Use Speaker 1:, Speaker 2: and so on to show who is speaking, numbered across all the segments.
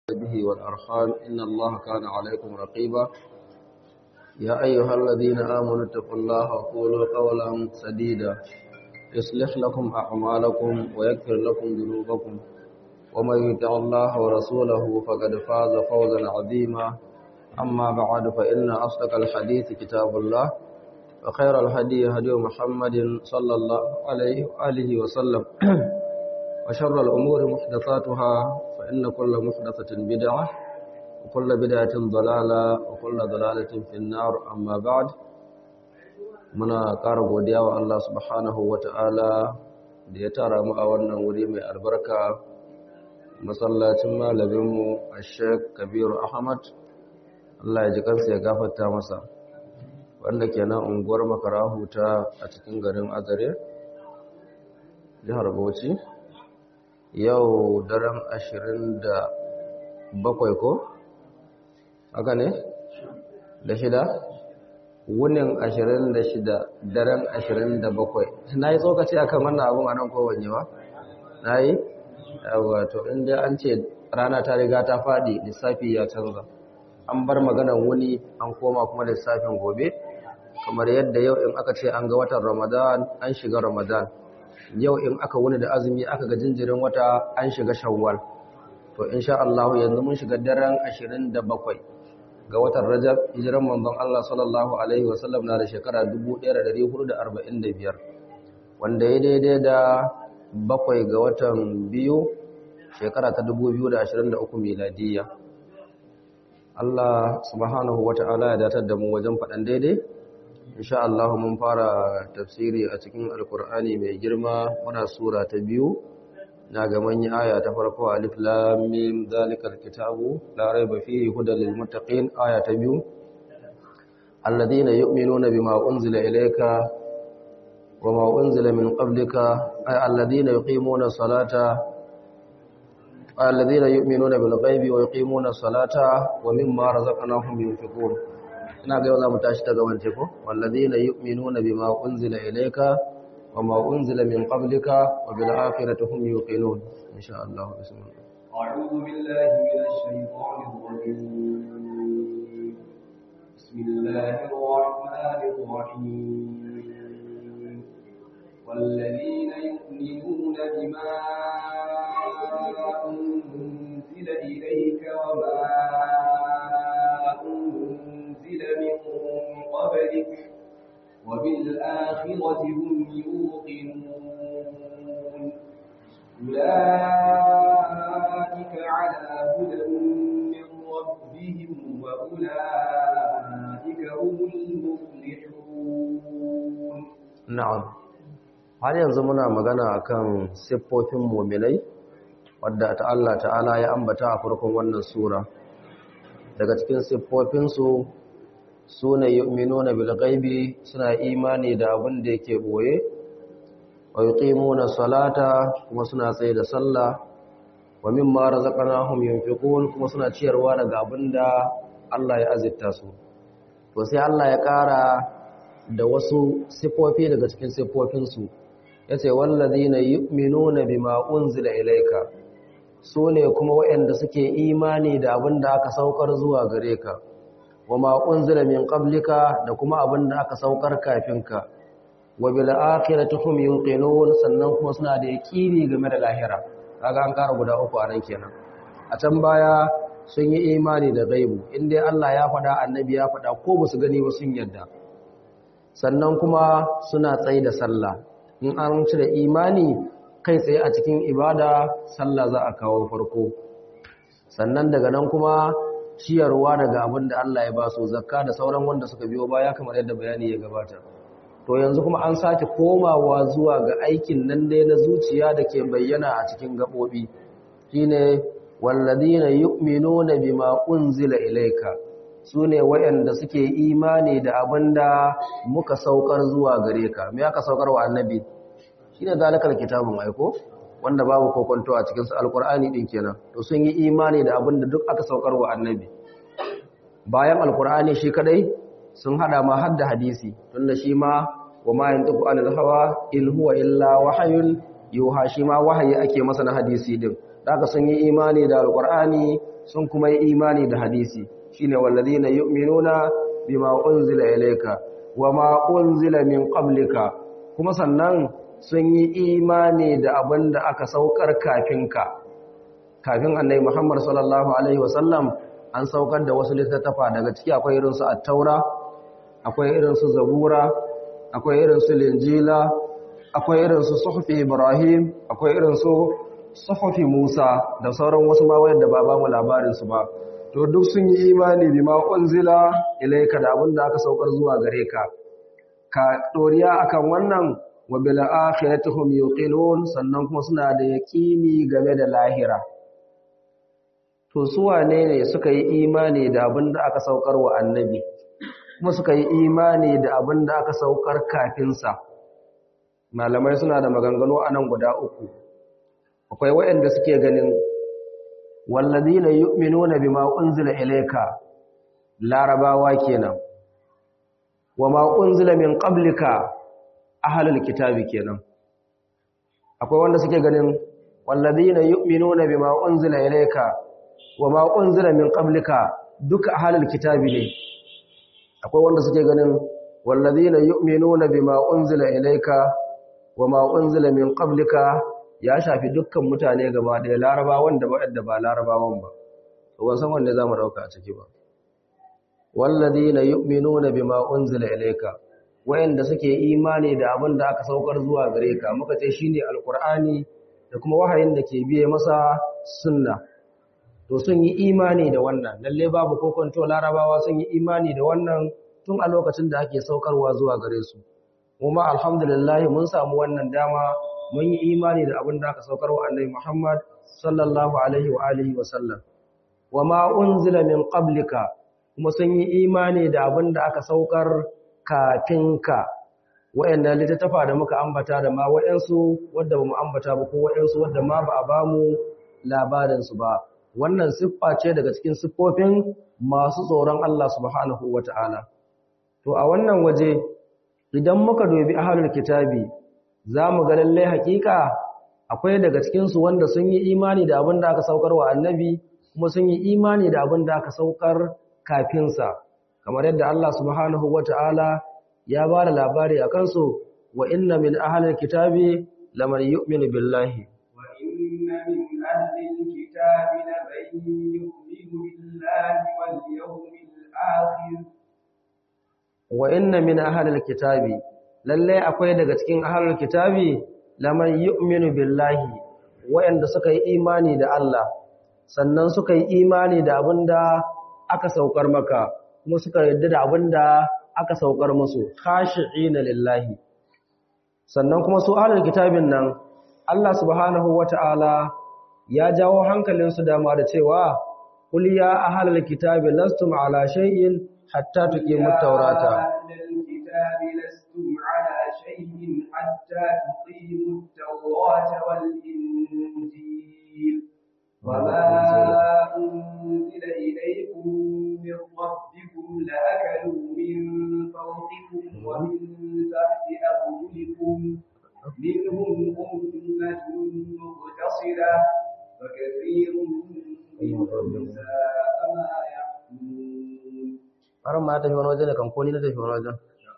Speaker 1: به والأرحام إن الله كان عليكم رقيبا يا أيها الذين آمنوا اتقوا الله وقولوا قولا سديدا يصلح لكم أعمالكم ويغفر لكم ذنوبكم ومن يطع الله ورسوله فقد فاز فوزا عظيما أما بعد فإن أصدق الحديث كتاب الله وخير الهدي هدي محمد صلى الله عليه وآله وسلم وشر الأمور محدثاتها فإن كل محدثة بدعة وكل بدعة ضلالة وكل ضلالة في النار أما بعد muna ƙara godiya wa Allah subhanahu wa ta'ala da ya tara mu a wannan wuri mai albarka masallacin malaminmu a sheik kabiru ahmad Allah ya ji kansa ya gafarta masa wanda ke nan unguwar makarahu ta a cikin garin azare jihar bauchi yau daren ashirin da bakwai ko? haka ne? da shida? wunin ashirin da shida daren ashirin da bakwai na yi tsokaci akan wannan abin a nan kowanne ba? na yi? wato inda an ce rana ta riga ta faɗi lissafi ya canza an bar maganan wuni an koma kuma lissafin gobe kamar yadda yau in aka ce an ga watan ramadan an shiga ramadan yau in aka wuni da azumi aka ga jinjirin wata an shiga shawwal to insha Allah yanzu mun shiga daren 27 ga watan Rajab hijiran manzon Allah sallallahu alaihi wasallam na da shekara 1445 wanda ya daidai da bakwai ga watan biyu shekara ta 2023 miladiya Allah subhanahu wata'ala ya datar da mu wajen faɗan daidai insha Allah mun fara tafsiri a cikin alkur'ani mai girma muna sura ta biyu na ga manyan aya ta farko alif lam mim zalikal kitabu la raiba fihi hudal lil muttaqin aya ta biyu alladhina yu'minuna bima unzila ilayka wama unzila min qablika ay alladhina yuqimuna salata alladhina yu'minuna bil ghaibi wa yuqimuna salata wa mimma razaqnahum yunfiqun ina ga yau za mu tashi ta gaban ko walladina yu'minuna bima unzila ilayka wama unzila min qablika wa bil akhirati hum yuqinun insha Allah bismillah
Speaker 2: a'udhu billahi minash shaitanir rajim bismillahir rahmanir rahim والذين يؤمنون بما أنزل إليك وما قبلك وبالآخرة هم يوقنون أولئك على هدى من ربهم وأولئك هم المفلحون
Speaker 1: نعم har yanzu muna magana akan siffofin mu'minai wadda ta Allah ta'ala ya ambata a farkon wannan sura daga cikin siffofinsu su ne yu'minuna bil ghaibi suna imani da abin da yake boye wa yuqimuna salata kuma suna tsaye da sallah wa mimma razaqnahum yunfiqun kuma suna ciyarwa daga abin da Allah ya azurta su to sai Allah ya ƙara da wasu sifofi daga cikin sifofin su yace wallazina yu'minuna bima unzila ilayka su ne kuma waɗanda suke imani da abin da aka saukar zuwa gare ka wa ma unzila min qablika da kuma abin da aka saukar kafinka wa bil akhirati hum yuqinun sannan kuma suna da yaqini game da lahira kaga an kara guda uku a nan kenan a can baya sun yi imani da gaibu inda Allah ya faɗa annabi ya faɗa ko ba su gani ba sun yadda sannan kuma suna tsaye da sallah in an cire imani kai tsaye a cikin ibada sallah za a kawo farko sannan daga nan kuma ciyarwa daga abin da Allah ya ba su zakka da sauran wanda suka biyo baya kamar yadda bayani ya gabata to yanzu kuma an sake komawa zuwa ga aikin nan dai na zuciya da ke bayyana a cikin gabobi shine walladina yu'minuna bima unzila ilayka sune wayanda suke imani da abin da muka saukar zuwa gare ka me aka saukar wa annabi shine zalikal kitabun aiko wanda babu kokonto a cikin su alkur'ani din kenan to sun yi imani da abin da duk aka saukar wa annabi bayan alkur'ani shi kadai sun hada ma har da hadisi tunda shi ma wa ma yantiqu anil hawa in huwa illa wahyun yuha shi ma wahayi ake masa na hadisi din daga sun yi imani da alqur'ani sun kuma yi imani da hadisi shine wallazina yu'minuna bima unzila ilayka wama unzila min qablika kuma sannan sun yi imani da abinda aka saukar kafinka kafin annabi Muhammad sallallahu alaihi wasallam an saukar da wasu littattafa daga ciki akwai irin su at-taura akwai irin su zabura akwai irin su linjila akwai irin su suhufi ibrahim akwai irin su suhufi musa da sauran wasu ma wayanda ba ba mu labarin su ba to duk sun yi imani bima unzila ilayka da abinda aka saukar zuwa gare ka ka doriya akan wannan wa bil akhiratihum yuqinun sannan kuma suna da yaqini game da lahira to su wane ne suka yi imani da abinda aka saukar wa annabi kuma suka yi imani da abinda aka saukar kafin sa malamai suna da maganganu anan guda uku akwai waɗanda suke ganin walladina yu'minuna bima unzila ilayka larabawa kenan wama unzila min qablika ahlul kitabi kenan akwai wanda suke ganin walladina yu'minuna bima unzila ilayka wama unzila min qablika duka ahlul kitabi ne akwai wanda suke ganin walladina yu'minuna bima unzila ilayka wama unzila min qablika ya shafi dukkan mutane gaba ɗaya larabawan da waɗanda ba larabawan ba to ban san wanne zamu dauka a ciki ba walladina yu'minuna bima unzila ilayka wayanda suke imani da abin da aka saukar zuwa gare ka muka ce shine alqur'ani da kuma wahayin da ke biye masa sunna to sun yi imani da wannan lalle babu kokonto larabawa sun yi imani da wannan tun a lokacin da ake saukarwa zuwa gare su kuma alhamdulillah mun samu wannan dama mun yi imani da abin da aka saukar wa annabi Muhammad sallallahu alaihi wa alihi wa sallam wama unzila min qablika kuma sun yi imani da abin da aka saukar kafinka wayannan littattafa da muka ambata da ma wayansu wanda bamu ambata ba ko wayansu wanda ma ba a bamu labarin su ba wannan siffa ce daga cikin siffofin masu tsoron Allah subhanahu wataala to a wannan waje idan muka dubi ahlul kitabi za mu ga lallai hakika akwai daga cikinsu wanda sun yi imani da abin da aka saukar wa annabi kuma sun yi imani da abin da aka saukar kafinsa kamar yadda Allah subhanahu wata'ala ya ba da labari a kansu wa inna min ahlil kitabi laman yu'minu billahi
Speaker 2: wa inna min ahlil kitabi laman yu'minu billahi wal yawmil akhir
Speaker 1: wa inna min ahlil kitabi lallai akwai daga cikin ahlul kitabi laman yu'minu billahi wayanda suka yi imani da Allah sannan suka yi imani da abinda aka saukar maka kuma suka yarda da abinda aka saukar musu khashi'ina lillahi sannan kuma su ahlul kitabin nan Allah subhanahu wata'ala ya jawo hankalin su dama da cewa qul ya ahlul kitabi lastum ala shay'in hatta tuqimut tawrata
Speaker 2: لستم على شيء حتى تقيموا التوراة والإنجيل وما أنزل إليكم من ربكم لأكلوا من فوقكم ومن تحت أرجلكم منهم أمة مقتصدة وكثير منهم ساء ما يحكمون.
Speaker 1: har ma tafi wani waje ne kan ko ni na tafi wani wajen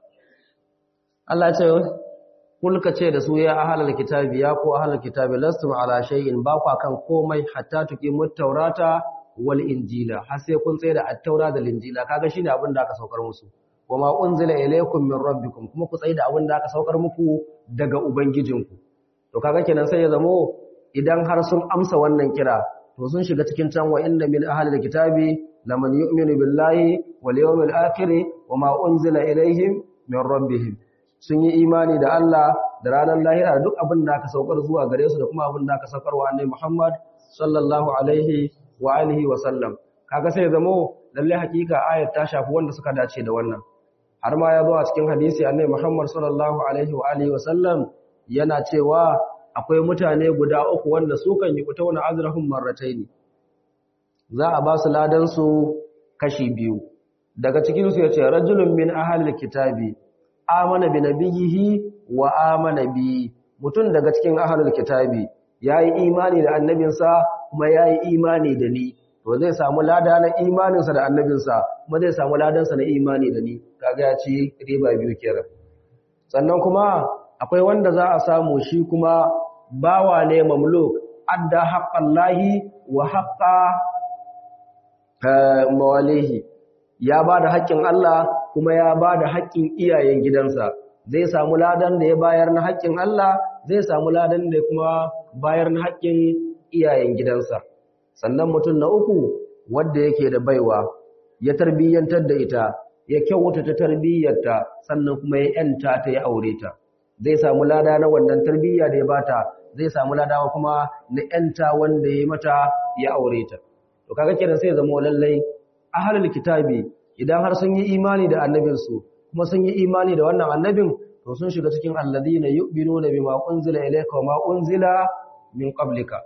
Speaker 1: Allah ce kulka ce da su ya ahlal kitabi ya ko ahlal kitabi lastum ala shay'in ba ku kan komai hatta tuqimut tawrata wal injila har sai kun tsaya da at-taura da injila kaga shine abin da aka saukar musu wama unzila ilaykum min rabbikum kuma ku tsaya da abin da aka saukar muku daga ubangijinku to kaga kenan sai ya zamo idan har sun amsa wannan kira to sun shiga cikin can wa inna min ahlil kitabi laman yu'minu billahi wal yawmil akhir wama unzila ilayhim min rabbihim sun yi imani da Allah da ranar lahira da duk abin da aka saukar zuwa gare su da kuma abin da aka saukar wa annabi Muhammad sallallahu alaihi wa alihi wa sallam kaga sai zamo lalle hakika ayat ta shafi wanda suka dace da wannan har ma ya zo a cikin hadisi annabi Muhammad sallallahu alaihi wa alihi wa sallam yana cewa akwai mutane guda uku wanda su kan yi kutauna azrahum marrataini za a ba su ladan su kashi biyu daga cikin su yace rajulun min ahlil kitabi amana bi nabiyhi wa amana bi mutun daga cikin ahlul kitabi yayi imani da annabinsa kuma yayi imani da ni to zai samu lada na imaninsa da annabinsa kuma zai samu ladansa na imani da ni kaga ya ci riba biyu kenan sannan kuma akwai wanda za a samu shi kuma bawa ne mamluk adda haqqallahi wa haqqa mawalihi ya ba da haƙƙin Allah kuma ya ba da haƙƙin iyayen gidansa zai samu ladan da ya bayar na haƙƙin Allah zai samu ladan da kuma bayar na haƙƙin iyayen gidansa sannan mutum na uku wanda yake da baiwa ya tarbiyyantar da ita ya kyauta ta tarbiyyarta sannan kuma ya yanta ta ya aure ta zai samu lada na wannan tarbiyya da ya bata zai samu lada kuma na yanta wanda ya mata ya aure ta to kaga kenan sai zama lallai ahlul kitabi idan har sun yi imani da annabinsu kuma sun yi imani da wannan annabin to sun shiga cikin alladhina yu'minuna bima unzila ilayka wa ma unzila min qablika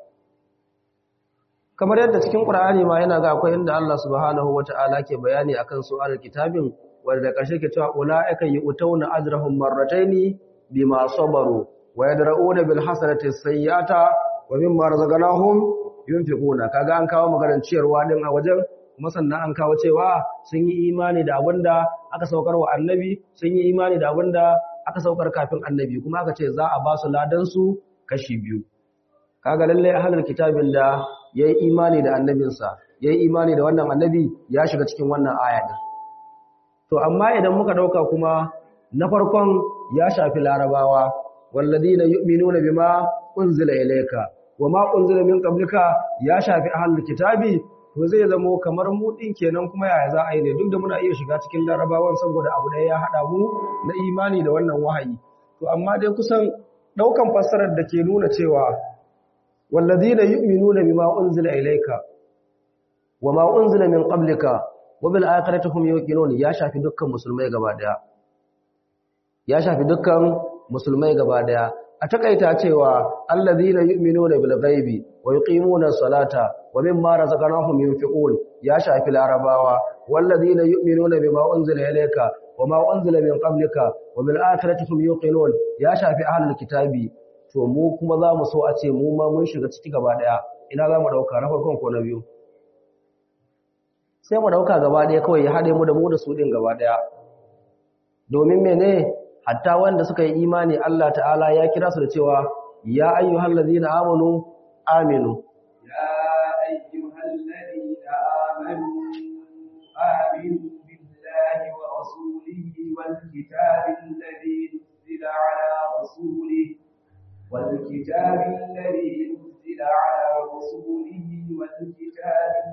Speaker 1: kamar yadda cikin qur'ani ma yana ga akwai inda Allah subhanahu wata'ala ke bayani akan su ahlul kitabin wanda karshe ke cewa ulaika yu'tawna ajrahum marrataini bima sabaru wa yadra'una bil hasanati sayyi'ata wa mimma razaqnahum yunfiquna kaga an kawo maganar ciyarwa din a wajen kuma sannan an kawo cewa sun yi imani da abinda aka saukar wa annabi sun yi imani da abinda aka saukar kafin annabi kuma aka ce za a ba su ladan su kashi biyu kaga lalle ahlul kitabin da yayi imani da annabinsa yayi imani da wannan annabi ya shiga cikin wannan aya din to amma idan muka dauka kuma na farkon ya shafi larabawa walladina yu'minuna bima unzila ilayka wama unzila min qablika ya shafi ahlul kitabi to zai zamo kamar mu din kenan kuma yaya za a yi ne duk da muna iya shiga cikin larabawan saboda abu ɗaya ya haɗa mu na imani da wannan wahayi to amma dai kusan ɗaukan fassarar da ke nuna cewa walladina yu'minuna bima unzila ilayka wama unzila min qablika wa bil akhirati hum yuqinun ya shafi dukkan musulmai gaba daya ya shafi dukkan musulmai gaba daya a takaita cewa allazina yu'minuna bil ghaibi wa yuqimuna salata wa mimma razaqnahum yunfiqun ya shafi larabawa wallazina yu'minuna bima unzila ilayka wama unzila min qablika wa bil akhirati hum yuqinun ya shafi ahlul kitabi to mu kuma za mu so a ce mu ma mun shiga ciki gaba daya ina za mu dauka na farkon ko na biyu sai mu dauka gaba daya kawai ya hade mu da mu da su din gaba daya domin mene hatta wanda suka yi imani Allah ta'ala ya kira su da cewa ya ayyuhal ladina amanu aminu
Speaker 2: ya ayyuhal ladina amanu aminu billahi wa rasulihi wal kitabil ladhi nuzila ala rasulihi wal kitabil ladhi nuzila ala rasulihi wal kitabil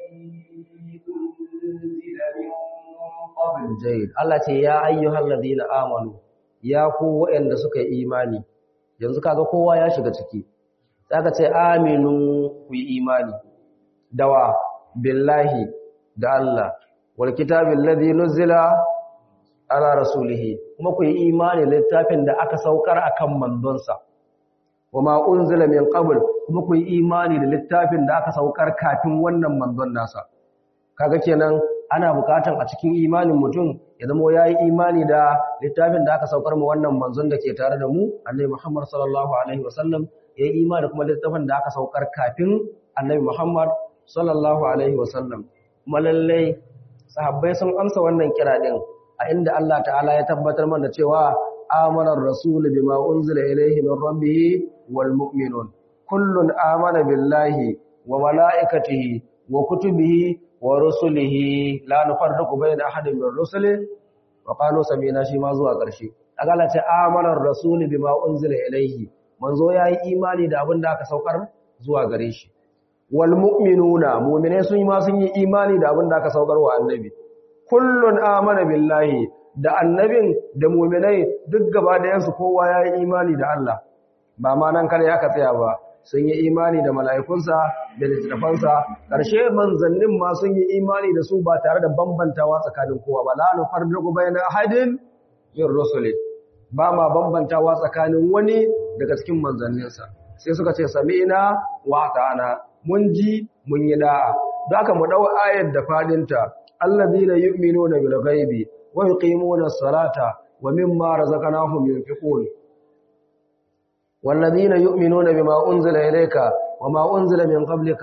Speaker 2: ladhi unzila min qabl
Speaker 1: jayyid Allah ce ya ayyuhal ladina amanu ya ku waɗanda suka yi imani yanzu kaga kowa ya shiga ciki zaka ce aminu ku yi imani dawa billahi da Allah wal kitabil ladhi nuzila ala rasulih kuma ku yi imani littafin da aka saukar akan manzonsa wama unzila min qabl kuma ku yi imani da littafin da aka saukar kafin wannan manzon nasa kaga kenan ana bukatan a cikin imanin mutum ya zama ya yi imani da littafin da aka saukar mu wannan manzon da ke tare da mu annabi Muhammad sallallahu alaihi wasallam ya yi imani da kuma littafin da aka saukar kafin annabi Muhammad sallallahu alaihi wasallam kuma lallai sahabbai sun amsa wannan kira din a inda Allah ta'ala ya tabbatar mana cewa amana ar-rasul bima unzila ilayhi min rabbih wal mu'minun kullun amana billahi wa malaikatihi wa kutubihi wa rusulihi la nufarriqu bayna ahadin min rusuli wa qalu sami'na shi ma zuwa ƙarshe agala ce amana ar-rasul bima unzila ilayhi manzo yayi imani da abin da aka saukar zuwa gare shi wal mu'minuna mu'mine sun ma sun yi imani da abin da aka saukar wa annabi kullun amana billahi da annabin da mu'minai duk gaba da yansu kowa yayi imani da Allah ba ma nan kare aka tsaya ba sun yi imani da mala'ikunsa da littattafansa ƙarshe manzannin ma sun yi imani da su ba tare da bambantawa tsakanin kowa ba la nufarriqu bayna ahadin min rusuli ba ma bambantawa tsakanin wani daga cikin manzanninsa sai suka ce sami'na wa ta'ana mun ji mun yi da'a da aka mu dau ayar da fadinta allazina yu'minuna bil ghaibi wa yuqimuna as-salata wa mimma razaqnahum yunfiqun والذين يؤمنون بما أنزل إليك وما أنزل من قبلك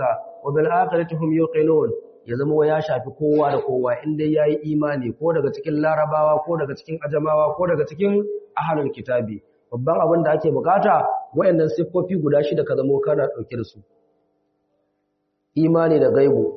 Speaker 1: wa bil akhirati hum yuqinun ya zama ya shafi kowa da kowa inda yayi imani ko daga cikin larabawa ko daga cikin ajamawa ko daga cikin ahlul kitabi babban abin da ake bukata wayannan siffofi guda shida ka zama kana dauke da su imani da gaibu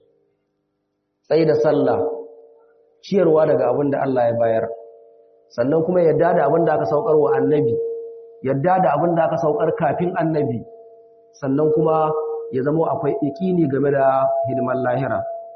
Speaker 1: tsayi da sallah ciyarwa daga abin da Allah ya bayar sannan kuma yadda da abin da aka saukar wa annabi yadda da abin da aka saukar kafin annabi sannan kuma ya zama akwai ikini game da hidimar lahira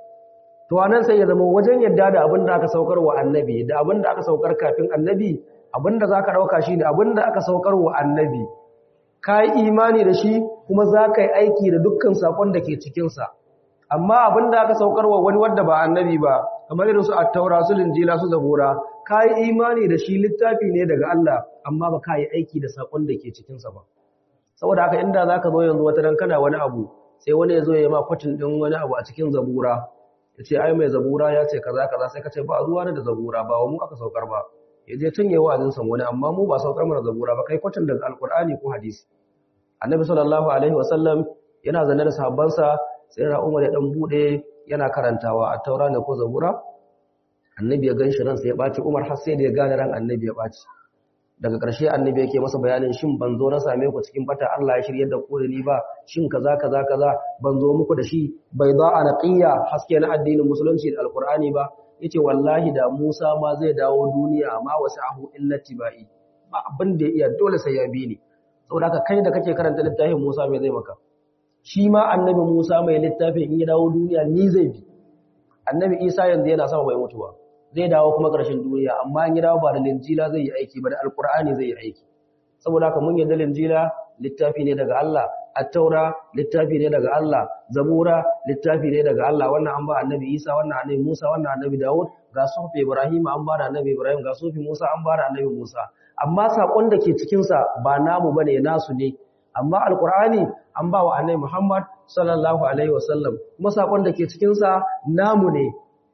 Speaker 1: to anan sai ya zama wajen yadda da abin da aka saukar wa annabi da abin da aka saukar kafin annabi abin da zaka dauka shine abin da aka saukar wa annabi kai imani da shi kuma zaka yi aiki da dukkan sakon da ke cikin sa amma abin da aka saukar wa wani wanda ba annabi ba kamar irin su at-taura su linjila su zabura kai imani da shi littafi ne daga Allah amma ba kai aiki da sakon da ke cikin sa ba saboda haka inda za ka zo yanzu wata dan kana wani abu sai wani ya zo ya ma kwatin ɗin wani abu a cikin zabura ya ce ai mai zabura ya ce kaza kaza sai ka ce ba zuwa da zabura ba wa mu aka saukar ba ya je tun yi wa'azin san wani amma mu ba saukar mana zabura ba kai kwatin daga alkur'ani ko hadisi annabi sallallahu alaihi wasallam yana zanne da sahabbansa sai na umar ya dan bude yana karantawa a taura ne ko zabura annabi ya gan shi ransa ya ɓaci umar har sai da ya gane ran annabi ya ɓaci daga ƙarshe annabi yake masa bayanin shin ban zo na same ku cikin bata Allah ya shirye da ku da ni ba shin kaza kaza kaza ban zo muku da shi bai za a naqiya haske na addinin musulunci da alqur'ani ba yace wallahi da Musa ma zai dawo duniya ma wasahu illa tibai ba abin da ya iya dole sai ya bi ni saboda haka kai da kake karanta littafin Musa mai zai maka shi ma annabi Musa mai littafin in ya dawo duniya ni zai bi annabi Isa yanzu yana sama bai mutu ba zai dawo kuma ƙarshen duniya amma in ya dawo ba da linjila zai yi aiki ba da alkur'ani zai yi aiki saboda haka mun yarda linjila littafi ne daga Allah at-taura littafi ne daga Allah zabura littafi ne daga Allah wannan an ba annabi Isa wannan annabi Musa wannan annabi Dawud ga sufi Ibrahim an ba da annabi Ibrahim ga sufi Musa an ba da annabi Musa amma sakon da ke cikin sa ba namu bane nasu ne amma alkur'ani an ba wa annabi Muhammad sallallahu alaihi wasallam kuma sakon da ke cikin sa namu ne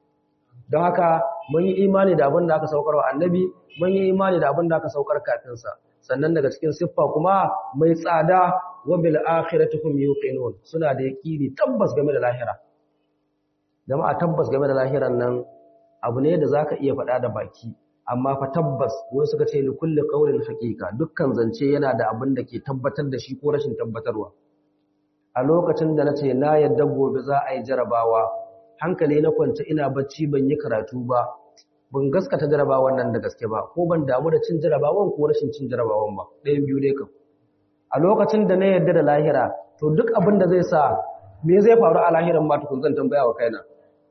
Speaker 1: don haka mun yi imani da abin da aka saukar wa annabi mun yi imani da abin da aka saukar kafinsa sannan daga cikin siffa kuma mai tsada wa bil akhirati hum yuqinun suna da yaqini tabbas game da lahira jama'a tabbas game da lahiran nan abu ne da zaka iya faɗa da baki amma fa tabbas wai suka ce li kulli qawlin haqiqa dukkan zance yana da abin da ke tabbatar da shi ko rashin tabbatarwa a lokacin da nace na yadda gobe za a yi jarabawa hankali na kwance ina bacci ban yi karatu ba ban gaskata jarabawan nan da gaske ba ko ban damu da cin jarabawan ko rashin cin jarabawan ba ɗayan biyu ne kam a lokacin da na yarda da lahira to duk abin da zai sa me zai faru a lahiran ma tukun zan tambaya wa kaina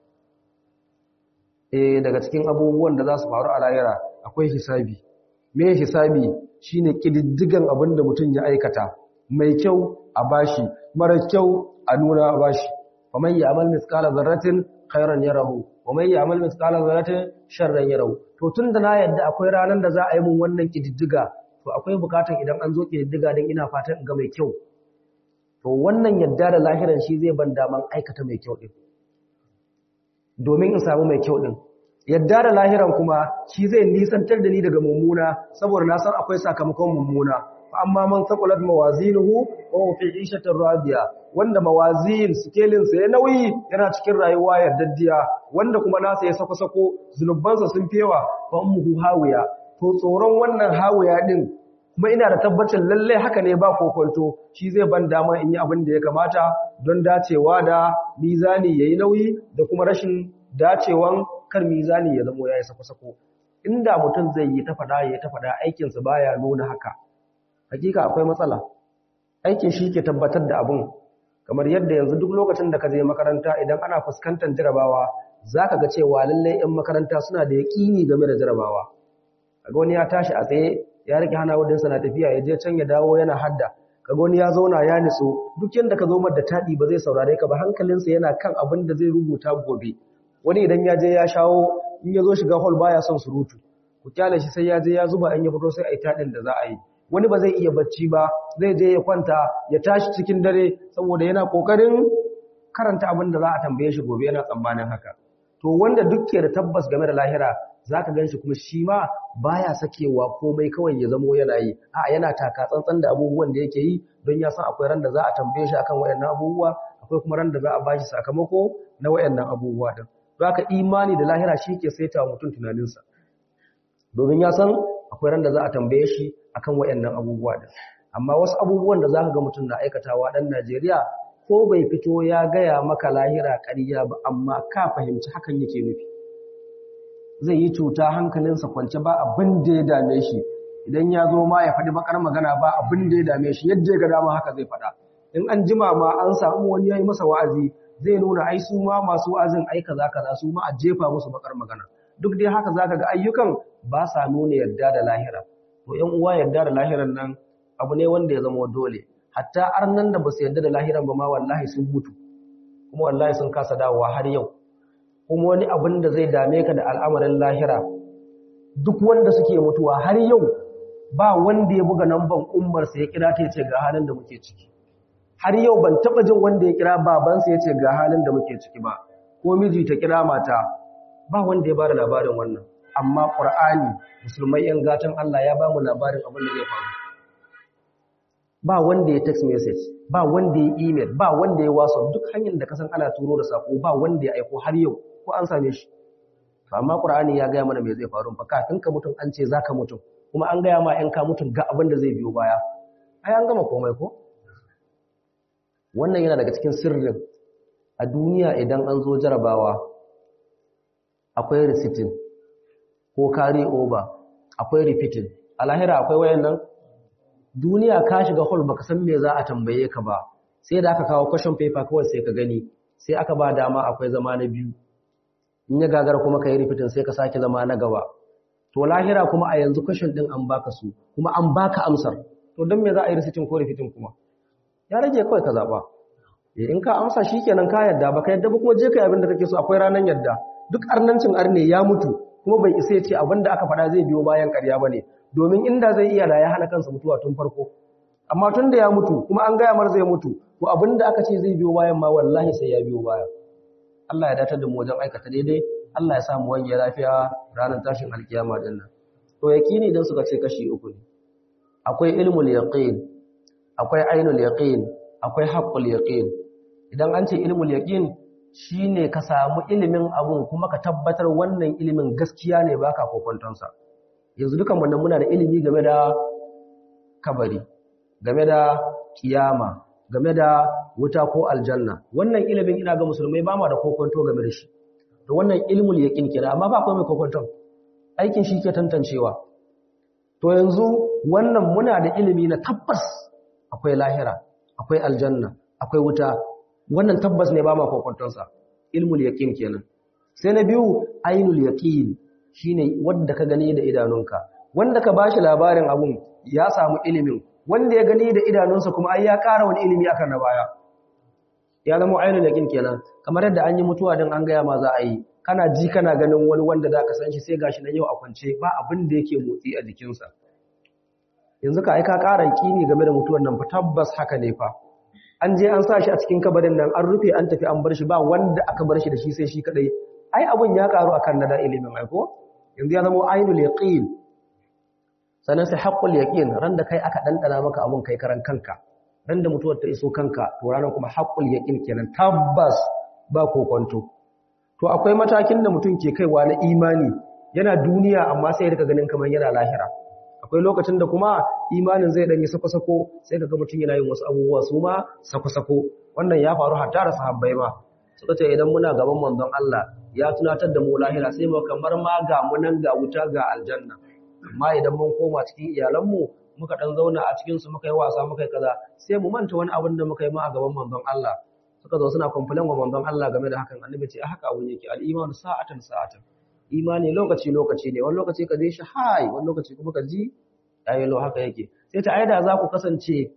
Speaker 1: eh daga cikin abubuwan da za su faru a lahira akwai hisabi me hisabi shine kididdigan abin da mutum ya aikata mai kyau a bashi mara kyau a nuna a bashi ومن يعمل مثقال ذره خيرا يره ومن يعمل مثقال ذره شرا يره to tunda na yadda akwai ranan da za a yi mun wannan kididdiga to akwai bukatun idan an zo kididdiga din ina fatan in ga mai kyau to wannan yadda da lahiran shi zai ban daman aikata mai kyau din domin in samu mai kyau din yadda da lahiran kuma shi zai nisantar da ni daga mummuna saboda na san akwai sakamakon mummuna amma man saqulat mawazinuhu wa fi 'ishatir radiya wanda mawazin skelin sa ya nauyi yana cikin rayuwa yardaddiya wanda kuma nasa ya sako sako zunubansa sun fewa fa ummuhu hawiya to tsoron wannan hawiya din kuma ina da tabbacin lalle haka ne ba kokonto shi zai ban dama in yi abin da ya kamata don dacewa da mizani yayi nauyi da kuma rashin dacewan kar mizani ya zamo yayi sako sako inda mutum zai yi ta fada ya ta fada aikinsa baya nuna haka hakika akwai matsala aikin shi ke tabbatar da abun kamar yadda yanzu duk lokacin da ka je makaranta idan ana fuskantar jarabawa zaka ga cewa lallai 'yan makaranta suna da yaƙini game da jarabawa kaga wani ya tashi a tsaye ya rike hana wadin na tafiya ya je can ya dawo yana hadda kaga wani ya zauna ya nitso duk yanda ka zo mar da tadi ba zai saurare ka ba hankalinsa yana kan abin da zai rubuta gobe wani idan ya je ya shawo in ya zo shiga hall baya son surutu ku kyale shi sai ya je ya zuba an ya fito sai a yi tadin da za a yi wani ba zai iya bacci ba zai je ya kwanta ya tashi cikin dare saboda yana kokarin karanta abin da za a tambaye shi gobe yana tsammanin haka to wanda duk ke da tabbas game da lahira zaka ganshi kuma shi ma baya sakewa komai kawai ya zamo yana yi a yana taka tsantsan da abubuwan da yake yi don ya san akwai ran da za a tambaye shi akan waɗannan abubuwa akwai kuma ran da za a bashi sakamako na wayannan abubuwa din don haka imani da lahira shi ke saita mutum tunaninsa domin ya san akwai ran da za a tambaye shi akan wayannan abubuwa din amma wasu abubuwan da zaka ga mutum na aikatawa dan Najeriya ko bai fito ya gaya maka lahira ƙarya ba amma ka fahimci hakan yake nufi zai yi cuta hankalinsa kwance ba abin da ya dame shi idan ya zo ma ya faɗi bakar magana ba abin da ya dame shi yadda ya ga dama haka zai faɗa in an jima ma an samu wani ya yi masa wa'azi zai nuna ai su ma masu wa'azin ai kaza kaza su ma a jefa musu bakar magana duk dai haka zaka ga ayyukan ba sa nuna yarda da lahira to ƴan uwa yarda da lahiran nan abu ne wanda ya zama dole hatta arnan da ba su yarda da lahiran ba ma wallahi sun mutu kuma wallahi sun kasa dawowa har yau kuma wani abin da zai dame ka da al'amarin lahira duk wanda suke mutuwa har yau ba wanda ya buga namban ummarsa ya kira ta ya ce ga halin da muke ciki har yau ban taba jin wanda ya kira babansa ya ce ga halin da muke ciki ba ko miji ta kira mata ba wanda ya bada labarin wannan amma qur'ani musulmai yan gatan Allah ya ba mu labarin abin da zai faru ba wanda ya text message ba wanda ya email ba wanda ya whatsapp duk hanyar da kasan ana turo da sako ba wanda ya aiko har yau ko an same shi to amma qur'ani ya gaya mana me zai faru fa kafin ka mutum an ce zaka mutum kuma an gaya ma 'yan ka mutum ga abin da zai biyo baya ai an gama komai ko wannan yana daga cikin sirrin a duniya idan an zo jarabawa akwai recitin ko carry over akwai repeating a lahira akwai wayannan duniya ka shiga hall baka san me za a tambaye ka ba sai da aka kawo question paper kawai sai ka gani sai aka ba dama akwai zama na biyu in ya gagara kuma ka yi repeating sai ka sake zama na gaba to lahira kuma a yanzu question din an baka su kuma an baka amsar to don me za a yi recitin ko repeating kuma ya rage kawai ka zaba in ka amsa shikenan ka yadda ba ka yadda ba kuma je kai abin da kake so akwai ranan yadda duk arnancin arne ya mutu kuma bai isa ya ce abin da aka faɗa zai biyo bayan ƙarya bane domin inda zai iya da ya hana kansa mutuwa tun farko amma tun da ya mutu kuma an gaya mar zai mutu to abin da aka ce zai biyo bayan ma wallahi sai ya biyo baya Allah ya datar da mu wajen aikata daidai Allah ya samu wani lafiya ranar tashin alkiyama din nan to yaqini dan suka ce kashi uku ne akwai ilmul yaqin akwai ainul yaqin akwai haqqul yaqin idan an ce ilmul yaqin shine ka samu ilimin abun kuma ka tabbatar wannan ilimin gaskiya ne baka kokonton sa yanzu dukan mu muna da ilimi game da kabari game da kiyama game da wuta ko aljanna wannan ilimin ina ga musulmai ba ma da kokonto game da shi to wannan ilmul yaqin kira amma ba akwai mai kokonton aikin shi ke tantancewa to yanzu wannan muna da ilimi na tabbas akwai lahira akwai aljanna akwai wuta wannan tabbas ne ba ma kokonton sa ilmul yaqin kenan sai na biyu ainul yaqin shine wanda ka gani da idanunka wanda ka bashi labarin abun ya samu ilimin wanda ya gani da idanunsa kuma ai ya ƙara wani ilimi akan na baya ya zama ainul yaqin kenan kamar yadda an yi mutuwa din an gaya ma za a yi kana ji kana ganin wani wanda za ka san shi sai gashi nan yau a kwance ba abin da yake motsi a jikinsa yanzu ka aika ƙara kini game da mutuwar nan fa tabbas haka ne fa an je an sa shi a cikin kabarin nan an rufe an tafi an bar shi ba wanda aka bar shi da shi sai shi kadai ai abun ya karu akan nada ilimin aiko yanzu ya zama ainul yaqin sannan sai haqqul yaqin ran da kai aka dandana maka abun kai karan kanka ran da mutuwar ta iso kanka to ranar kuma haqqul yaqin kenan tabbas ba kokonto to akwai matakin da mutum ke kaiwa na imani yana duniya amma sai ya rika ganin kamar yana lahira akwai lokacin da kuma imanin zai danyi sako-sako sai kaga mutum yana yin wasu abubuwa su ma sako-sako wannan ya faru hatta da sahabbai ma suka ce idan muna gaban manzon Allah ya tunatar da mu lahira sai mu kamar ma ga mu nan ga wuta ga aljanna amma idan mun koma cikin iyalanmu muka dan zauna a cikin su muka yi wasa muka yi kaza sai mu manta wani abin da muka yi ma a gaban manzon Allah suka zo suna complain wa manzon Allah game da hakan annabi ce haka abun yake al-imanu sa'atan sa'atan imani lokaci lokaci ne wani lokaci ka je shi hai wani lokaci kuma ka ji ayi lo haka yake sai ta aida za ku kasance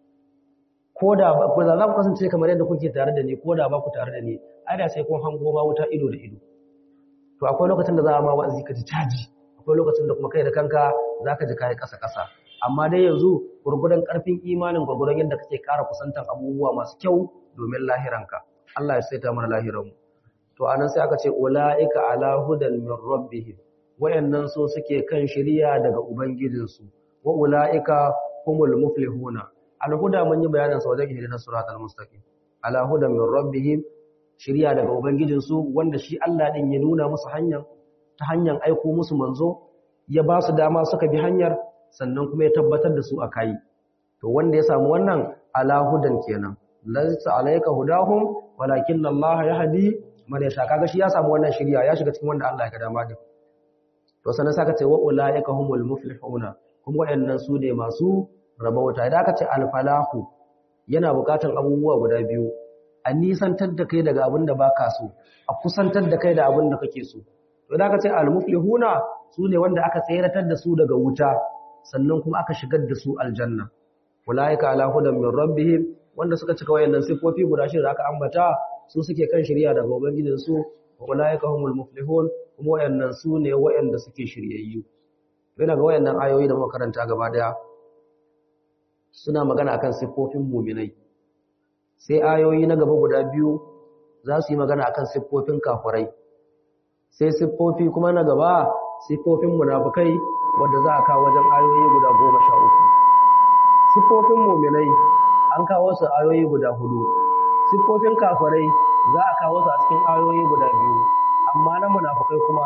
Speaker 1: koda ba ko za ku kasance kamar yadda kuke tare da ni koda ba ku tare da ni aida sai kun hango ba wuta ido da ido to akwai lokacin da za a ma wa'azi ka ji caji akwai lokacin da kuma kai da kanka za ka ji kai kasa kasa amma dai yanzu gurgudan karfin imanin gurgudan yadda kake kara kusantan abubuwa masu kyau domin lahiranka Allah ya saita mana lahiranmu to anan sai aka ce ulaika ala hudan min rabbihim wayannan so suke kan shiriya daga ubangijinsu wa ulaika humul muflihuna alhuda mun yi bayanin sa wajen hidayar siratal mustaqim ala hudan min rabbihim shiriya daga ubangijinsu wanda shi Allah din ya nuna musu hanyar ta hanyar aiko musu manzo ya ba su dama suka bi hanyar sannan kuma ya tabbatar da su a kai to wanda ya samu wannan ala hudan kenan laysa alayka hudahum walakin Allah yahdi man yasha kaga shi ya samu wannan shiriya ya shiga cikin wanda Allah ya ga dama din to sannan saka ce wa ulaika humul muflihuna kuma wayannan su ne masu rabauta idan aka ce alfalahu yana bukatan abubuwa guda biyu a nisantar da kai daga abin da baka so a kusantar da kai da abin da kake so to idan aka ce almuflihuna su ne wanda aka tsayratar da su daga wuta sannan kuma aka shigar da su aljanna ulaika ala hudan min rabbihim wanda suka cika wayannan sifofi guda shida aka ambata su suke kan shari'a daga ubangijin su ulaika humul muflihun kuma wayannan su ne wayanda suke shiryayyu yana ga wayannan ayoyi da muka karanta gaba daya suna magana akan siffofin muminai sai ayoyi na gaba guda biyu za su yi magana akan siffofin kafirai sai siffofi kuma na gaba siffofin munafukai wadda za a kawo wajen ayoyi guda goma sha uku siffofin muminai an kawo su ayoyi guda hudu siffofin kafirai za a kawo su a cikin ayoyi guda biyu amma na munafukai kuma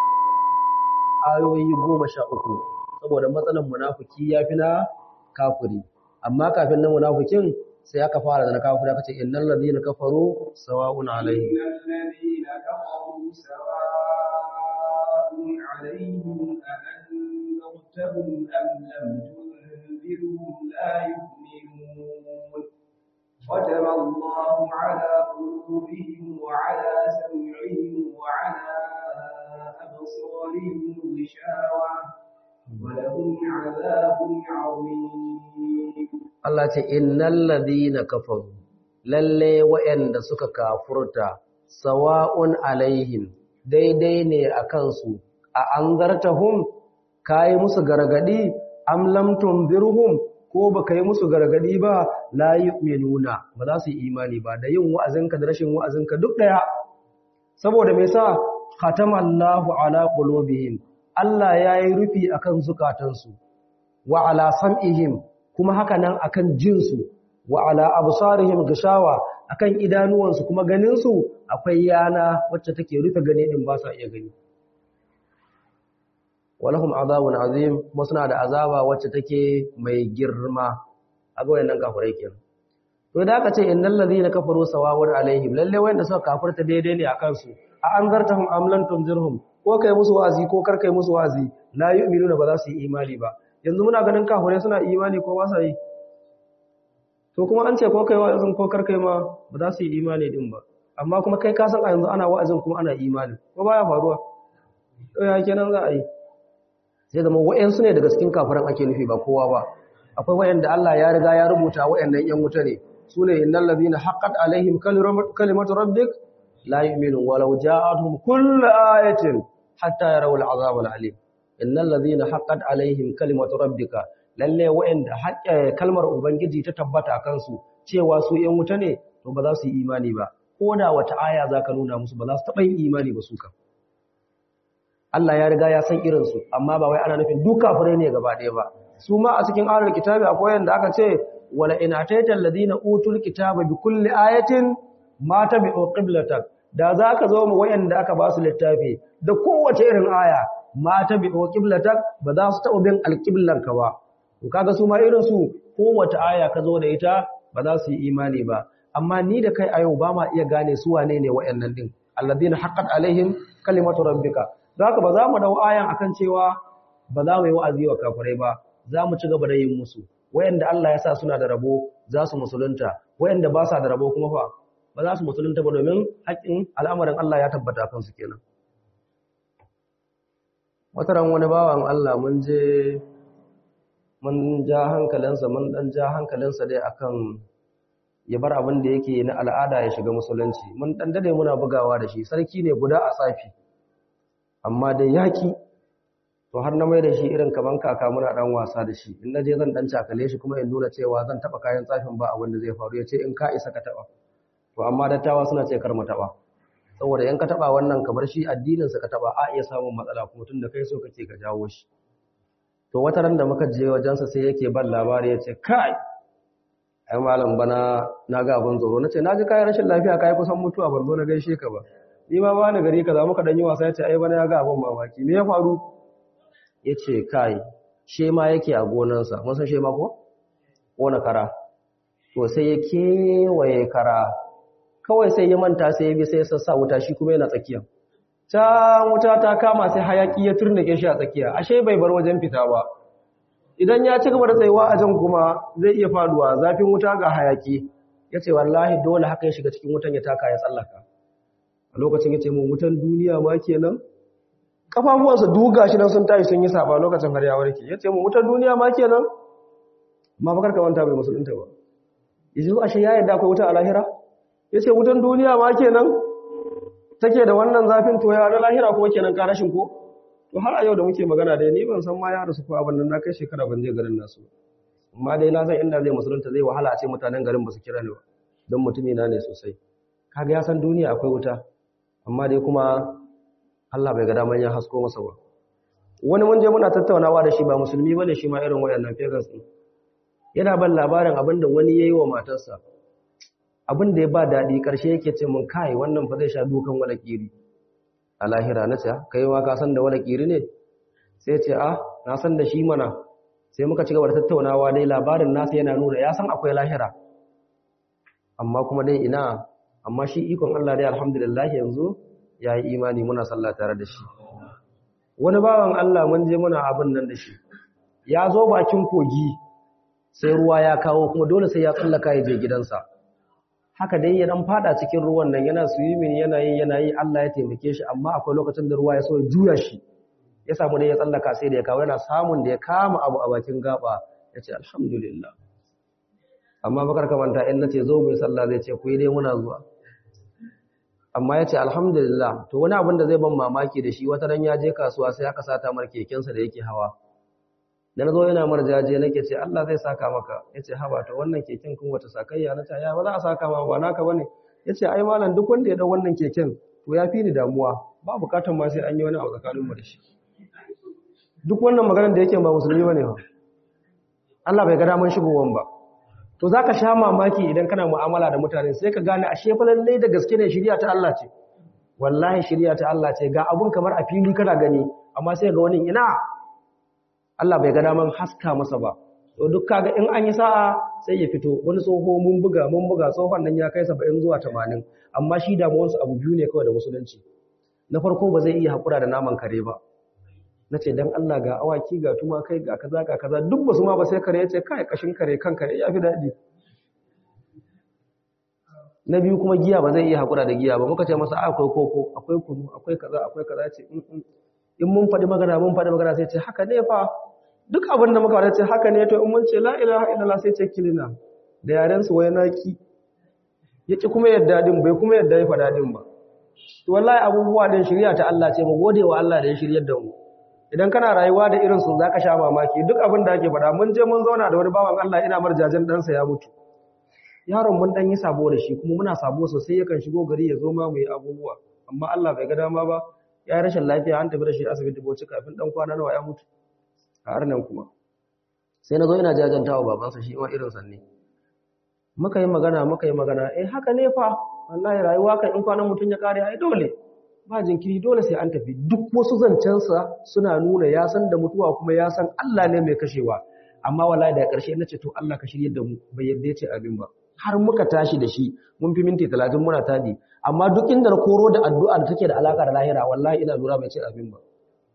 Speaker 1: ayoyi goma sha uku saboda matsalan munafuki ya fi na kafiri amma kafin na munafikin sai aka fara da na kafiri aka ce innal ladina kafaru sawa'un alaihim
Speaker 2: innal ladina kafaru sawa'un alaihim a anzartahum am lam tunzirhum la yu'minun ختم الله على قلوبهم وعلى سمعهم وعلى أبصارهم غشاوة ولهم عذاب عظيم
Speaker 1: Allah ce innal ladina kafaru lalle wa'anda suka kafurta sawa'un alaihim daidai ne akan su a anzartahum kai musu gargadi am lam tunzirhum ko baka yi musu gargadi ba la yu'minuna ba za su yi imani ba da yin wa'azinka da rashin wa'azinka duk daya saboda me yasa khatamallahu ala qulubihim Allah yayi rufi akan zukatansu wa ala sam'ihim kuma haka nan akan jinsu wa ala absarihim gishawa akan idanuwansu kuma ganinsu akwai yana wacce take rufe gane din ba sa iya gani walahum azabun azim kuma suna da azaba wacce take mai girma a ga wayannan kafirai kenan to da aka ce innal ladina kafaru sawawun alaihim lalle wayanda suka kafirta daidai ne akan su a anzartahum am lam tunzirhum ko kai musu wazi ko kar kai musu wazi la yu'minuna ba za su yi imani ba yanzu muna ganin kafirai suna imani ko ba sa yi to kuma an ce ko kai wa'azin ko kar kai ma ba za su yi imani din ba amma kuma kai ka san a yanzu ana wa'azin kuma ana imani ko baya faruwa to ya kenan za a yi sai zama wa'yansu ne daga cikin kafiran ake nufi ba kowa ba akwai wa'yanda Allah ya riga ya rubuta wa'yannan yan wuta ne su ne innal ladina haqqat alaihim kalimatu rabbik la yu'minun walau ja'atuhum kullu ayatin hatta yarawul azab alim innal ladina haqqat alaihim kalimatu rabbika lalle wa'yanda kalmar ubangiji ta tabbata a kansu cewa su yan wuta ne to ba za su yi imani ba ko da wata aya zaka nuna musu ba za su taɓa yin imani ba su kan Allah ya riga ya san irinsu amma ba wai ana nufin duk kafirai ne gaba ɗaya ba su ma a cikin ahlul kitabi akwai yanda aka ce wala in ataita alladhina utul kitaba bi kulli ayatin ma tabi'u qiblatak da zaka zo mu wayanda aka ba su littafi da kowace irin aya ma tabi'u qiblatak ba za su taɓa bin alqiblan ka ba to kaga su ma irin su kowace aya ka zo da ita ba za su yi imani ba amma ni da kai a yau ba ma iya gane su wane ne wayannan din alladhina haqqat alaihim kalimatu rabbika Zaka ba za mu dau ayan akan cewa ba za mu yi wa'azi wa kafirai ba, za mu ci gaba da yin musu. Wayanda Allah ya sa suna da rabo za su musulunta, wayanda ba sa da rabo kuma fa ba za su musulunta ba domin haƙƙin al'amarin Allah ya tabbata kansu kenan. Wata ran wani bawan Allah mun je mun ja hankalinsa mun dan ja hankalinsa dai akan ya bar abin da yake na al'ada ya shiga musulunci. Mun dan dade muna bugawa da shi, sarki ne guda a safi. amma dai yaki to har na mai da shi irin kaman kaka muna dan wasa da shi in naje zan dan cakale shi kuma in nuna cewa zan taba kayan tsafin ba abin da zai faru yace in ka isa ka taba to amma dattawa suna ce kar mu taba saboda in ka taba wannan kamar shi addinin sa ka taba a iya samun matsala kuma tunda kai so kake ka jawo shi to wata ran da muka je wajen sa sai yake ban labari yace kai ai malam bana na ga abin tsoro nace naji kai rashin lafiya kai kusan mutuwa ban zo na gaishe ka ba ni ma bani gari kaza muka dan yi wasa yace ai bana ya ga abin mamaki me ya faru yace kai she ma yake a gonansa mun san she ma ko kona kara to sai ya kewaye kara kawai sai ya manta sai ya bi sai ya sassa wuta shi kuma yana tsakiya can wuta ta kama sai hayaki ya turnake shi a tsakiya ashe bai bar wajen fita ba idan ya ci gaba da tsayuwa a jan kuma zai iya faduwa zafin wuta ga hayaki ya ce wallahi dole haka ya shiga cikin wutan ya taka ya tsallaka a lokacin ya ce mu wutan duniya ma kenan kafafuwansa duga shi nan sun tashi sun yi saba lokacin har ya warke ya ce mu wutan duniya ma kenan ma bakar ka wanta bai musulunta ba yanzu ashe ya yarda akwai wuta a lahira ya ce wutan duniya ma kenan take da wannan zafin to ya na lahira kuma kenan ka rashin ko to har a yau da muke magana dai ni ban san ma ya rasu ko abin nan na kai shekara ban je garin nasu amma dai na san inda zai musulunta zai wahala a ce mutanen garin ba su kira ni ba don mutumi na ne sosai kaga ya san duniya akwai wuta amma dai kuma Allah bai ga daman ya hasko masa ba wani mun je muna tattaunawa da shi ba musulmi bane shi ma irin wayannan pagans din yana ban labarin abin da wani yayi wa matarsa abin da ya ba daɗi ƙarshe yake ce mun kai wannan fa zai sha dukan wani kiri a lahira na ce kai ma ka san da wani kiri ne sai ce a na san da shi mana sai muka ci gaba da tattaunawa dai labarin nasa yana nuna ya san akwai lahira amma kuma dai ina amma shi ikon Allah dai alhamdulillah yanzu ya yi imani muna sallah tare da shi wani bawan Allah mun je muna abin nan da shi ya zo bakin kogi sai ruwa ya kawo kuma dole sai ya tsallaka ya je gidansa haka dai ya dan fada cikin ruwan nan yana swimming yana yi yana yi Allah ya taimake shi amma akwai lokacin da ruwa ya so ya juya shi ya samu dai ya tsallaka sai da ya kawo yana samun da ya kama abu a bakin gaba ya ce alhamdulillah amma bakar kamanta in nace zo mai sallah zai ce ku yi dai muna zuwa amma ya ce alhamdulillah to wani abin da zai ban mamaki da shi wata ran ya je kasuwa sai aka sata mar kekensa da yake hawa da na zo yana mar jaje nake ce Allah zai saka maka ya ce haba to wannan keken kun wata sakayya na ta ya ba za a saka ma ba naka bane ya ce ai malam duk wanda ya dau wannan keken to ya fi ni damuwa ba bukatan ma sai an yi wani abu tsakaninmu da shi duk wannan maganar da yake ba musulmi bane ba Allah bai ga daman shigowan ba to zaka sha mamaki idan kana mu'amala da mutane sai ka gane ashe fa lalle da gaske ne shari'a ta Allah ce wallahi shari'a ta Allah ce ga abun kamar a fili kana gani amma sai ga wani ina Allah bai ga daman haska masa ba to duk kaga in an yi sa'a sai ya fito wani tsoho mun buga mun buga tsohon nan ya kai 70 zuwa 80 amma shi damuwarsa abu biyu ne kawai da musulunci na farko ba zai iya hakura da naman kare ba na ce don Allah ga awaki ga tumakai ga kaza ga kaza duk basu ma ba sai kare ya ce kai kashin kare kan kare ya fi daɗi na biyu kuma giya ba zai iya haƙura da giya ba muka ce masa akwai koko akwai kunu akwai kaza akwai kaza ce in mun faɗi magana mun faɗi magana sai ce haka ne fa duk abin da muka faɗa ce haka ne to in mun ce la ilaha illallah sai ce kilina da yaren su wai naki yake kuma yadda din bai kuma yadda ya faɗa din ba to wallahi abubuwa din shari'a ta Allah ce mu gode wa Allah da ya shiryar da mu idan kana rayuwa da irin su zaka sha mamaki duk abin da ake faɗa mun je mun zauna da wani bawan Allah ina marjajen ɗansa ya mutu yaron mun dan yi sabo da shi kuma muna sabo sosai yakan shigo gari ya zo ma mu yi abubuwa amma Allah bai ga dama ba ya yi rashin lafiya an tafi da shi asibiti boci kafin dan kwana nawa ya mutu a harnan kuma sai na zo ina jajantawa babansa shi ma irin sanne muka yi magana muka yi magana eh haka ne fa wallahi rayuwa kan in kwanan mutun ya kare ai dole ba jinkiri dole sai an tafi duk wasu zancensa suna nuna ya san da mutuwa kuma ya san Allah ne mai kashewa amma wallahi da ƙarshe na ce to Allah ka shirye da mu bai yadda ya ce abin ba har muka tashi da shi mun fi minti talatin muna tadi amma duk inda na koro da addu'a da take da alaka da lahira wallahi ina lura bai ce abin ba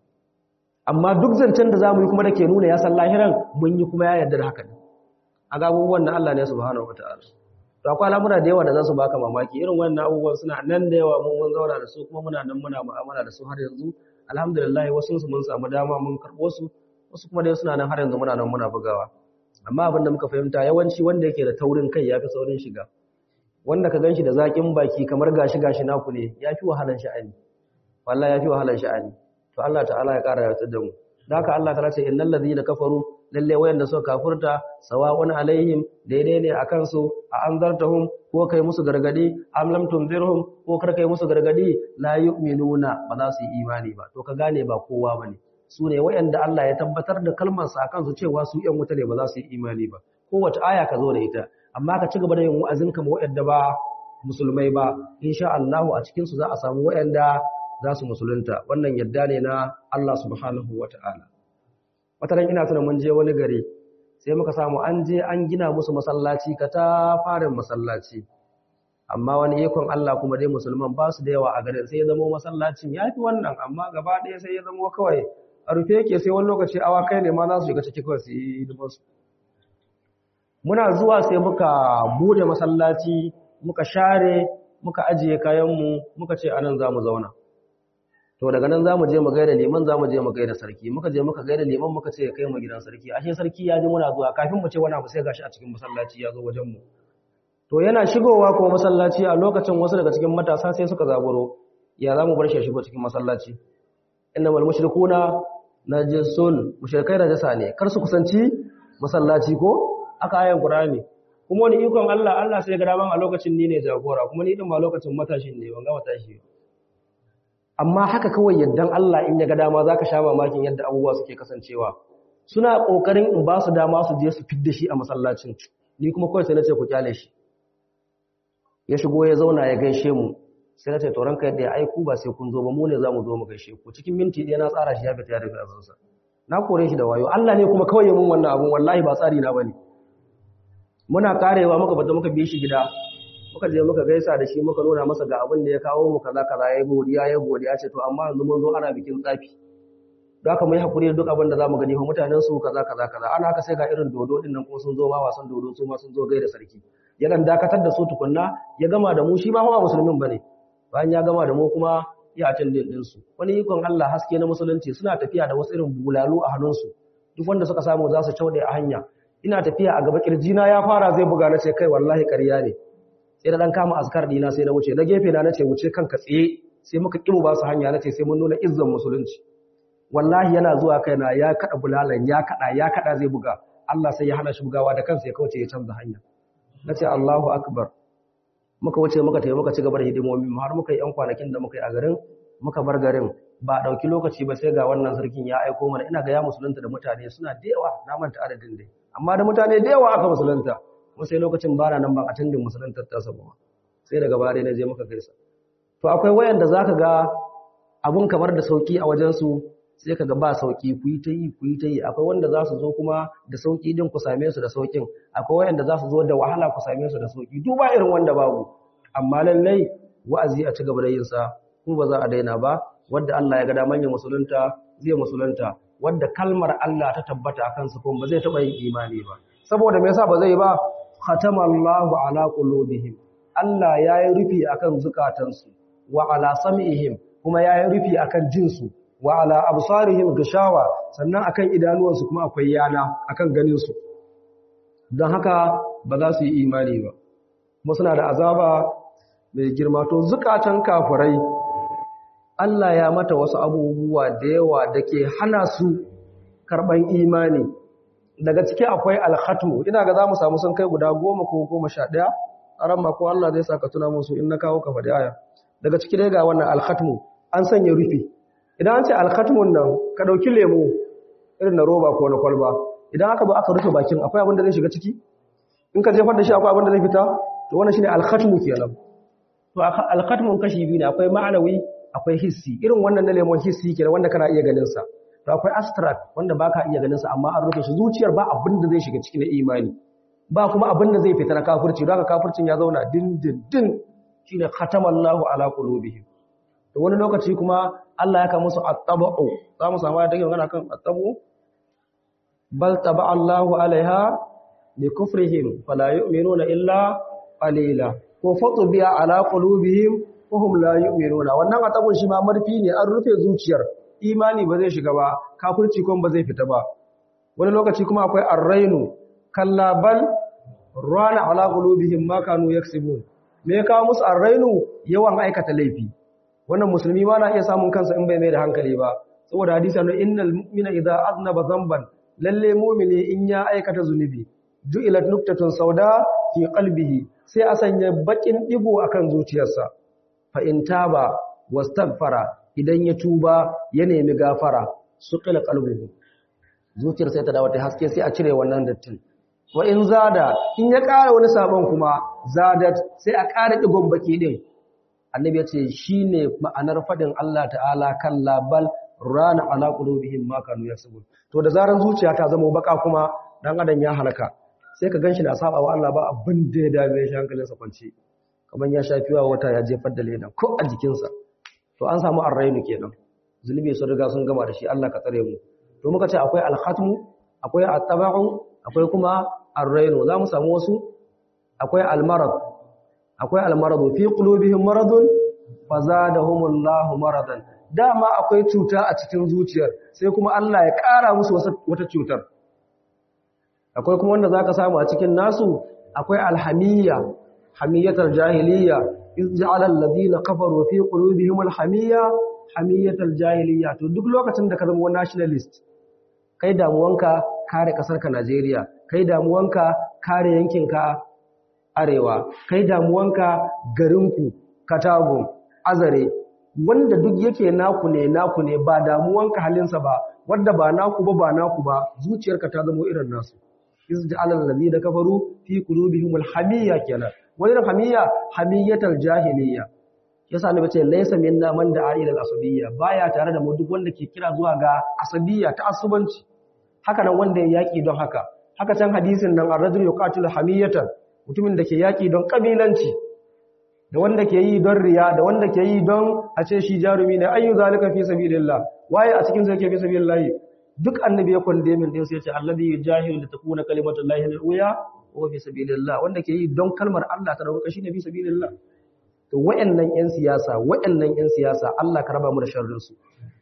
Speaker 1: amma duk zancen da zamu yi kuma da ke nuna ya san lahiran mun yi kuma ya yarda da haka ne a ga abubuwan da Allah ne subhanahu wataala to akwai al'amura da yawa da za su baka mamaki irin wannan abubuwan suna nan da yawa mun mun zauna da su kuma muna nan muna mu'amala da su har yanzu alhamdulillah wasu su mun samu dama mun karɓo su wasu kuma dai suna nan har yanzu muna nan muna bugawa amma abin da muka fahimta yawanci wanda yake da taurin kai yafi saurin shiga wanda ka ganshi da zakin baki kamar gashi gashi naku ne yafi wahalan sha'ani wallahi yafi wahalan sha'ani to Allah ta'ala ya kara yarda da mu da haka Allah ta'ala ce innal ladina kafaru lalle wayanda suka kafurta sawa'un alaihim daidai ne akan su a anzartahum ko kai musu gargadi am lam tunzirhum ko kar kai musu gargadi la yu'minuna ba za su yi imani ba to ka gane ba kowa bane su ne wayanda Allah ya tabbatar da kalmar sa akan su cewa su yan wuta ne ba za su yi imani ba kowace aya ka zo da ita amma ka ci gaba da yin wa'azin ka ma waɗanda ba musulmai ba insha Allah a cikin su za a samu waɗanda za su musulunta wannan yadda ne na Allah subhanahu wata'ala wata ran ina tuna mun je wani gari sai muka samu an je an gina musu masallaci ka ta farin masallaci amma wani ikon Allah kuma dai musulman ba su da yawa a garin sai ya zama masallacin ya fi wannan amma gaba ɗaya sai ya zama kawai a rufe yake sai wani lokaci awa kai ne ma za su shiga ciki kawai su yi hidimarsu muna zuwa sai muka bude masallaci muka share muka ajiye kayanmu muka ce anan za mu zauna to daga nan za mu je mu gaida liman za mu je mu gaida sarki muka je muka gaida liman muka ce ya kai mu gidan sarki ashe sarki ya ji muna zuwa kafin mu ce wani abu sai gashi a cikin masallaci ya zo wajen mu to yana shigowa kuma masallaci a lokacin wasu daga cikin matasa sai suka zaburo ya za mu bar shi shigo cikin masallaci innamal mushrikuna najisun mushrikai najasa ne kar su kusanci masallaci ko aka ayan qur'ani kuma wani ikon Allah Allah sai ga daman a lokacin ni ne jagora kuma ni din ma lokacin matashin ne ban ga matashi amma haka kawai yaddan Allah in ya ga dama zaka sha mamakin yadda abubuwa suke kasancewa suna kokarin in ba su dama su je su fidda shi a masallacin ni kuma kawai sai na ce ku kyale shi ya shigo ya zauna ya gaishe mu sai na ce to ranka yadda ya aiku ba sai kun zo ba mu ne za mu zo mu gaishe ku cikin minti ɗaya na tsara shi ya fita ya rufe azansa na kore shi da wayo Allah ne kuma kawai ya mun wannan abun wallahi ba tsari na bane muna karewa muka bata muka bi shi gida muka je muka gaisa da shi muka nuna masa ga abin da ya kawo mu kaza kaza ya godiya ya godiya ce to amma yanzu mun zo ana bikin tsafi don haka mu yi hakuri da duk abin da zamu gani fa mutanen su kaza kaza kaza ana haka sai ga irin dodo din nan kuma sun zo ma wasan dodo su ma sun zo gaida sarki ya dan dakatar da su tukunna ya gama da mu shi ma ba musulmin bane bayan ya gama da mu kuma ya atin din su wani ikon Allah haske na musulunci suna tafiya da wasu irin bulalu a hannunsu duk wanda suka samu za su caude a hanya ina tafiya a gaba kirjina ya fara zai buga na ce kai wallahi ƙarya ne sai na dan kama askar dina sai na wuce na gefe na nace wuce kanka tsaye sai muka kibo ba su hanya nace sai mun nuna izzan musulunci wallahi yana zuwa kaina ya kada bulalan ya kada ya kada zai buga Allah sai ya hana shi bugawa da kansa ya kauce ya canza hanya nace Allahu akbar muka wuce muka tafi muka ci gaba da hidimomi har muka yi yan kwanakin da muka yi a garin muka bar garin ba dauki lokaci ba sai ga wannan sarkin ya aiko mana ina ga ya musulunta da mutane suna da yawa na manta adadin dai amma da mutane da yawa aka musulunta kuma sai lokacin bana nan ban attendin musuluntar ta sabo sai daga bare na je muka gaisa to akwai wayanda zaka ga abun kamar da sauki a wajen su sai kaga ba sauki ku yi ta yi ku yi ta yi akwai wanda za su zo kuma da sauki din ku same su da saukin akwai wayanda za su zo da wahala ku same su da sauki duk ba irin wanda babu amma lallai wa'azi a ci gaba da yin sa kuma ba za a daina ba wanda Allah ya ga da manyan musulunta zai musulunta wanda kalmar Allah ta tabbata akan su kuma ba zai taba yin imani ba saboda me yasa ba zai ba khatamallahu ala qulubihim Allah yayi rufi akan zukatansu wa ala sam'ihim kuma yayi rufi akan jinsu wa ala absarihim gishawa sannan akan idanuwansu kuma akwai yana akan ganin su don haka ba za su yi imani ba kuma suna da azaba mai girma to zukatan kafirai Allah ya mata wasu abubuwa da yawa da ke hana su karban imani daga ciki akwai alkhatmu ina ga za mu samu sun kai guda goma ko goma sha ɗaya a ran ko Allah zai saka tuna musu in na kawo ka faɗi aya daga ciki dai ga wannan alkhatmu an sanya rufi idan an ce alkhatmun nan ka ɗauki lemo irin na roba ko na kwalba idan aka zo aka rufe bakin akwai abin da zai shiga ciki in ka jefar da shi akwai abin da zai fita to wannan shine alkhatmu kenan to alkhatmun kashi biyu ne akwai ma'anawi akwai hissi irin wannan na lemon hissi kenan wanda kana iya ganin sa to akwai abstract wanda baka iya ganin sa amma an rufe shi zuciyar ba abin da zai shiga ciki na imani ba kuma abin da zai fita na kafirci don haka kafircin ya zauna dindindin shine khatamallahu ala qulubihim to wani lokaci kuma Allah ya ka musu at-tabu za mu samu da magana kan at-tabu bal taba Allahu alaiha bi kufrihim fala yu'minuna illa qalila ko fatu biya ala qulubihim wa hum la yu'minuna wannan atabun shi ma marfi ne an rufe zuciyar imani ba zai shiga ba kafirci kuma ba zai fita ba wani lokaci kuma akwai arrainu kalla bal rana ala qulubihim ma kanu yaksibun me ya kawo musu arrainu yawan aikata laifi wannan musulmi ma na iya samun kansa in bai mai da hankali ba saboda hadisi annabi innal mu'mina idza aznaba dhanban lalle mu'mini in ya aikata zunubi ju'ilat nuktatun sauda fi qalbihi sai a sanya bakin digo akan zuciyarsa fa in taba wastaghfara idan ya tuba ya nemi gafara suqila qalbuhu zuciyar sai ta dawo ta haske sai a cire wannan dattin wa in zada in ya ƙara wani sabon kuma zadat sai a ƙara digon baki din annabi ya ce shine ma'anar fadin Allah ta'ala kan labal rana ala qulubihim ma kanu yasbun to da zaran zuciya ta zama baka kuma dan adam ya halaka sai ka ganshi na saba wa Allah ba abin da ya dame shi hankalinsa kwance kamar ya shafiwa wata ya jefar da leda ko a jikinsa to an samu arrainu kenan zunubi sun riga sun gama da shi Allah ka tsare mu to muka ce akwai alhatmu akwai attaba'u akwai kuma arrainu za mu samu wasu akwai almarad akwai almaradu fi qulubihim maradun fazadahumullahu maradan dama akwai cuta a cikin zuciyar sai kuma Allah ya ƙara musu wata cutar akwai kuma wanda zaka samu a cikin nasu akwai alhamiyya hamiyatar jahiliyya iz ja'ala alladhina kafaru fi qulubihim alhamiyya hamiyatar jahiliyya to duk lokacin da ka zama nationalist kai damuwanka kare kasarka Najeriya kai damuwanka kare yankinka arewa kai damuwanka garinku katago azare wanda duk yake naku ne naku ne ba damuwanka halinsa ba wanda ba naku ba ba naku ba zuciyarka ta zama irin nasu izja'al allazina kafaru fi qulubihim alhamiyya kenan wani hamiyya hamiyatal jahiliyya yasa annabi ce laysa minna man da'a ila al-asabiyya baya tare da mu duk wanda ke kira zuwa ga asabiyya ta asubanci haka nan wanda ya yaki don haka haka can hadisin nan ar-rajul yuqatilu hamiyatan mutumin da ke yaki don kabilanci da wanda ke yi don riya da wanda ke yi don a ce shi jarumi ne ayyu zalika fi sabilillah waye a cikin sa yake fi sabilillah duk annabi ya kwande min din sai ya ce alladhi yujahidu li takuna kalimatullahi al-uya wa fi sabilillah wanda ke yi don kalmar Allah ta dauka shine fi sabilillah to wayannan yan siyasa wayannan yan siyasa Allah ka raba mu da sharrin su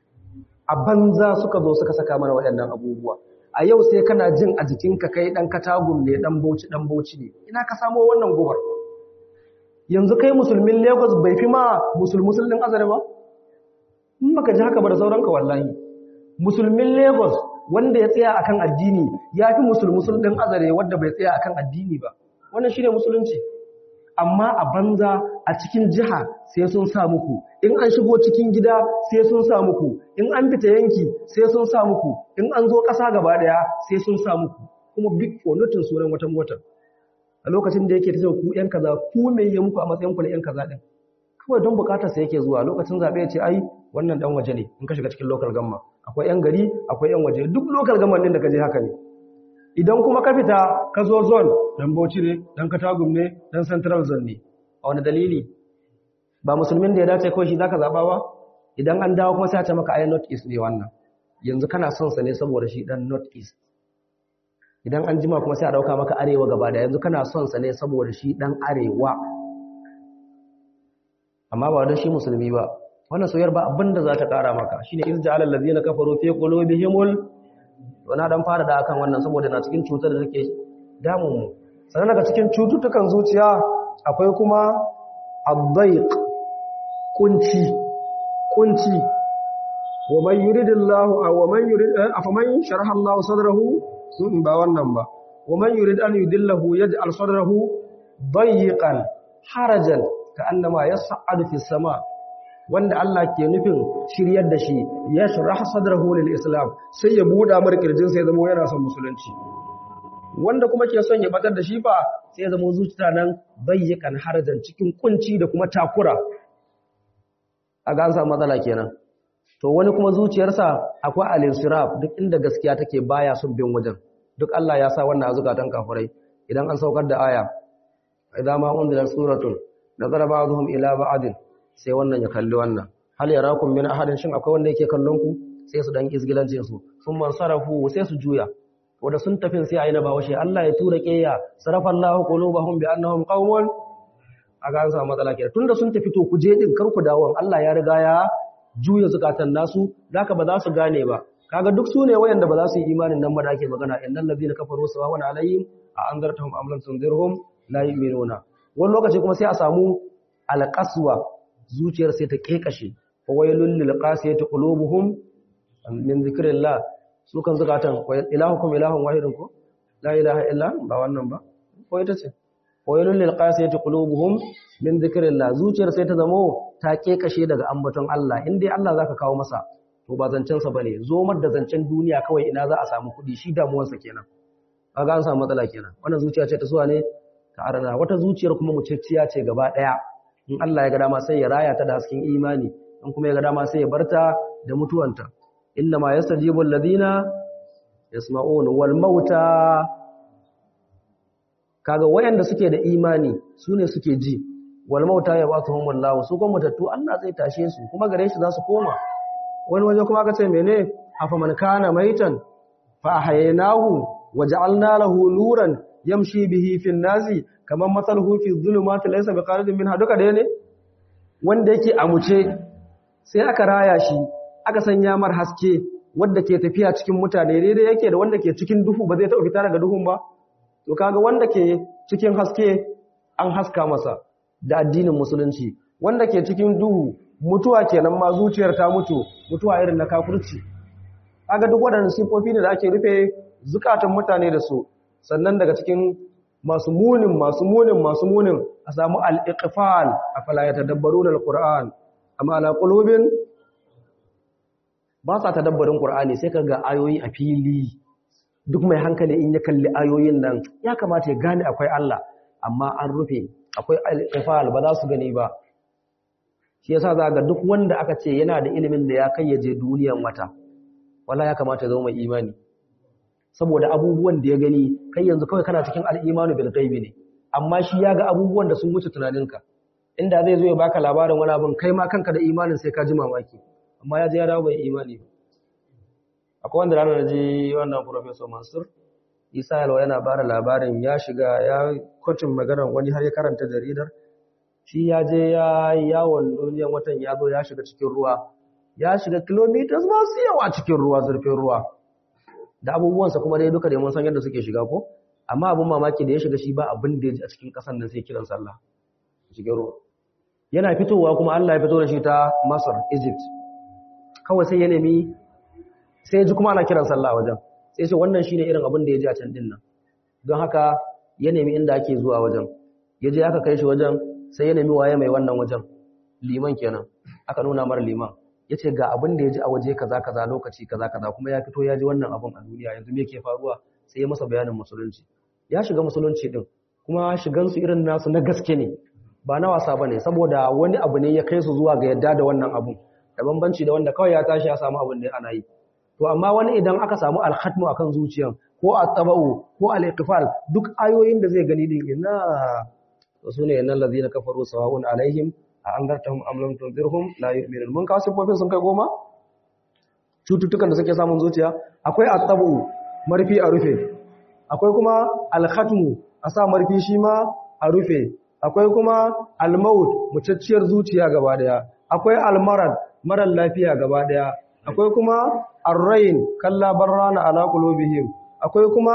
Speaker 1: a banza suka zo suka saka mana wayannan abubuwa a yau sai kana jin a jikinka kai dan katagum ne dan bauchi dan bauchi ne ina ka samo wannan gobar yanzu kai musulmin Lagos bai fi ma musulmusul din azare ba in baka ji haka ba da sauranka wallahi musulmin Lagos wanda ya tsaya akan addini ya fi musulmusul din azare wanda bai tsaya akan addini ba wannan shine musulunci amma a banza a cikin jiha sai sun sa muku in an shigo cikin gida sai sun sa muku in an fita yanki sai sun sa muku in an zo ƙasa gaba ɗaya sai sun sa muku kuma big for notin sunan wata mota a lokacin da yake ta ku yan kaza ku me ya muku a matsayin ku na yan kaza din kawai don bukatar sa yake zuwa lokacin zabe ya ce ai wannan dan waje ne in ka shiga cikin local gamma akwai yan gari akwai yan waje duk local gamma din da ka je haka ne idan kuma ka fita ka zo zone dan Bauchi ne dan Katagum ne dan Central zone ne a wani dalili ba musulmin da ya dace kawai shi zaka zaba ba idan an dawo kuma sai a ce maka ai North East ne wannan yanzu kana son sa ne saboda shi dan North East idan an jima kuma sai a dauka maka arewa gaba da yanzu kana son sa ne saboda shi dan arewa amma ba dan shi musulmi ba wannan soyar ba abinda za ta kara maka shine izja'al allazina kafaru fi qulubihimul to na dan fara da akan wannan saboda na cikin cutar da take damu mu sannan daga cikin cututtukan zuciya akwai kuma ad-dayq kunci kunci wa man yuridillahu aw wa man yurid afaman sharaha Allahu sadrahu sun ba wannan ba wa man yurid an yudillahu yaj'al sadrahu dayiqan harajan ka'annama yas'adu fis sama wanda Allah ke nufin shiryar da shi ya shirah sadrahu lil islam sai ya buɗa mar kirjin sai zama yana son musulunci wanda kuma ke son ya batar da shi fa sai ya zama zuciya nan bayyakan harajan cikin kunci da kuma takura a ga an samu matsala kenan to wani kuma zuciyarsa akwai al-insiraf duk inda gaskiya take baya son bin wajen duk Allah ya sa wannan azukatan kafirai idan an saukar da aya idan ma unzila suratun nazara ba'dhum ila ba'din sai wannan ya kalli wannan hal yarakum min ahadin shin akwai wanda yake kallon ku sai su dan izgilance su sun man sarafu sai su juya wanda sun tafi sai ayi na bawashe Allah ya tura kiyya sarafa Allahu qulubahum bi annahum qaumun aga an samu matsala kenan tunda sun tafi to ku je din kar ku dawo Allah ya riga ya juya zukatan nasu zaka ba za su gane ba kaga duk sune wayanda ba za su yi imanin nan ba da ake magana innal ladina kafaru sawawan alayhim a anzartahum am lam tunzirhum la yu'minuna wani lokaci kuma sai a samu alqaswa zuciyar sai ta kekashe fa waylul lil qasiyati qulubuhum min zikrillah su kan zukatan ilahukum ilahun wahidun ko la ilaha illa ba wannan ba ko ita ce waylul lil qasiyati qulubuhum min zikrillah zuciyar sai ta zamo ta kekashe daga ambaton Allah in dai Allah zaka kawo masa to ba zancen sa bane zo mar da zancen duniya kawai ina za a samu kudi shi damuwar sa kenan kaga an samu matsala kenan wannan zuciya ce ta suwa ne ta arna wata zuciyar kuma mucicciya ce gaba daya in Allah ya ga dama sai ya raya ta da hasken imani in kuma ya ga dama sai ya barta da mutuwanta inna ma yastajibu alladhina yasma'un wal mauta kaga wayanda suke da imani sune suke ji wal mauta ya basuhum wallahu su kuma mutattu Allah zai tashe su kuma gare shi za su koma wani waje kuma aka ce mene afa man kana maitan fa ahyaynahu waja'alna lahu nuran yamshi bihi fi nasi kaman masaluhu fi dhulumati laysa biqaridin minha duka da ne wanda yake amuce sai aka raya shi aka sanya mar haske wanda ke tafiya cikin mutane daidai yake da wanda ke cikin duhu ba zai taɓa fita daga duhun ba to kaga wanda ke cikin haske an haska masa da addinin musulunci wanda ke cikin duhu mutuwa kenan ma zuciyar ta mutu mutuwa irin na kafirci kaga duk waɗannan sifofi ne da ake rufe zukatan mutane da su sannan daga cikin masu munin masu munin masu munin a samu al-iqfal afala yatadabbaruna al-qur'an amma ala qulubin ba sa tadabbarin qur'ani sai kaga ayoyi a fili duk mai hankali in ya kalli ayoyin nan ya kamata ya gane akwai Allah amma an rufe akwai al-iqfal ba za su gani ba shi yasa za ga duk wanda aka ce yana da ilimin da ya kai ya je duniyan wata wala ya kamata ya zama mai imani saboda abubuwan da ya gani kai yanzu kawai kana cikin al'imanu bil ghaibi ne amma shi ya ga abubuwan da sun wuce tunaninka inda zai zo ya baka labarin wani abin kai ma kanka da imanin sai ka ji mamaki amma ya je ya dawo bai imani ba akwai wanda ranar ji wannan professor Mansur Isa Yalwa yana bada labarin ya shiga ya kocin maganar wani har ya karanta jaridar shi ya je ya yawon duniyan watan ya zo ya shiga cikin ruwa ya shiga kilometers masu yawa cikin ruwa zurfin ruwa da abubuwansa kuma dai duka da mun san yadda suke shiga ko amma abin mamaki da ya shiga shi ba abin da ya ji a cikin ƙasar nan sai kiran sallah cikin ruwa yana fitowa kuma Allah ya fito da shi ta Masar Egypt kawai sai ya nemi sai ya ji kuma ana kiran sallah wajen sai ce wannan shine irin abin da ya ji a can din nan don haka ya nemi inda ake zuwa wajen ya je aka kai shi wajen sai ya nemi waye mai wannan wajen liman kenan aka nuna mara liman ya ce ga abin da ya ji a waje kaza kaza lokaci kaza kaza kuma ya fito ya ji wannan abin a duniya yanzu me ke faruwa sai ya masa bayanin musulunci ya shiga musulunci din kuma shigansu irin nasu na gaske ne ba na wasa bane saboda wani abu ne ya kai su zuwa ga yadda da wannan abun da bambanci da wanda kawai ya tashi ya samu abin da ana yi to amma wani idan aka samu alhatmu akan zuciyan ko at-tabau ko al-iqfal duk ayoyin da zai gani din ina su ne innal ladina kafaru sawa'un alaihim a an gartahum am lam tunzirhum la yu'minun mun kawo sifofin sun kai goma cututtukan da suke samun zuciya akwai at-tabu marfi a rufe akwai kuma al-khatmu a sa marfi shi ma a rufe akwai kuma al-maut mutacciyar zuciya gaba daya akwai al-marad marar lafiya gaba daya akwai kuma ar-rain kalla barrana ala qulubihim akwai kuma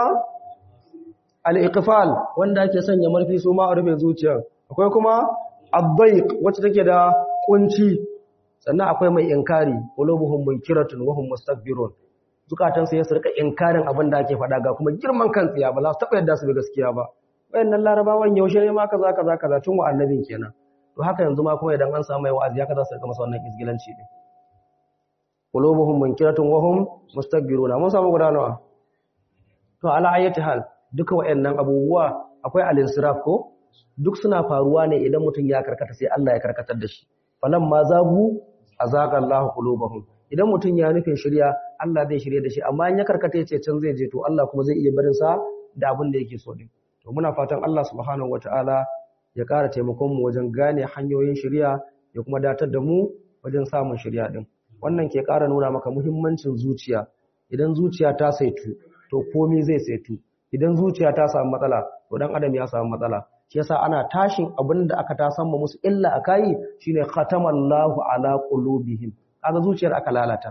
Speaker 1: al-iqfal wanda ake sanya marfi su ma a rufe zuciya akwai kuma ad-dayq wacce take da kunci sannan akwai mai inkari qulubuhum munkiratun wa hum mustakbirun zukatan su ya rika inkarin abin da ake faɗa ga kuma girman kan tsiya ba za su taɓa yadda su bi gaskiya ba wayannan larabawan yaushe ne ma kaza kaza kaza tun wa annabin kenan to haka yanzu ma kuma idan an samu mai wa'azi haka za su rika masa wannan isgilanci din qulubuhum munkiratun wa hum mustakbirun mun samu guda nawa to ala ayati hal duka wayannan abubuwa akwai al-insiraf ko duk suna faruwa ne idan mutum ya karkata sai Allah ya karkatar da shi falamma zagu azaqa Allahu qulubahum idan mutum ya nufin shirya Allah zai shirye da shi amma in ya karkata yace can zai je to Allah kuma zai iya barin sa da abin da yake so din to muna fatan Allah subhanahu wataala ya ƙara taimakon mu wajen gane hanyoyin shirya ya kuma datar da mu wajen samun shirya din wannan ke ƙara nuna maka muhimmancin zuciya idan zuciya ta saitu to komai zai saitu idan zuciya ta samu matsala to dan adam ya samu matsala shi yasa ana tashin abin da aka ta samma musu illa akai shine khatamallahu ala qulubihim kaga zuciyar aka lalata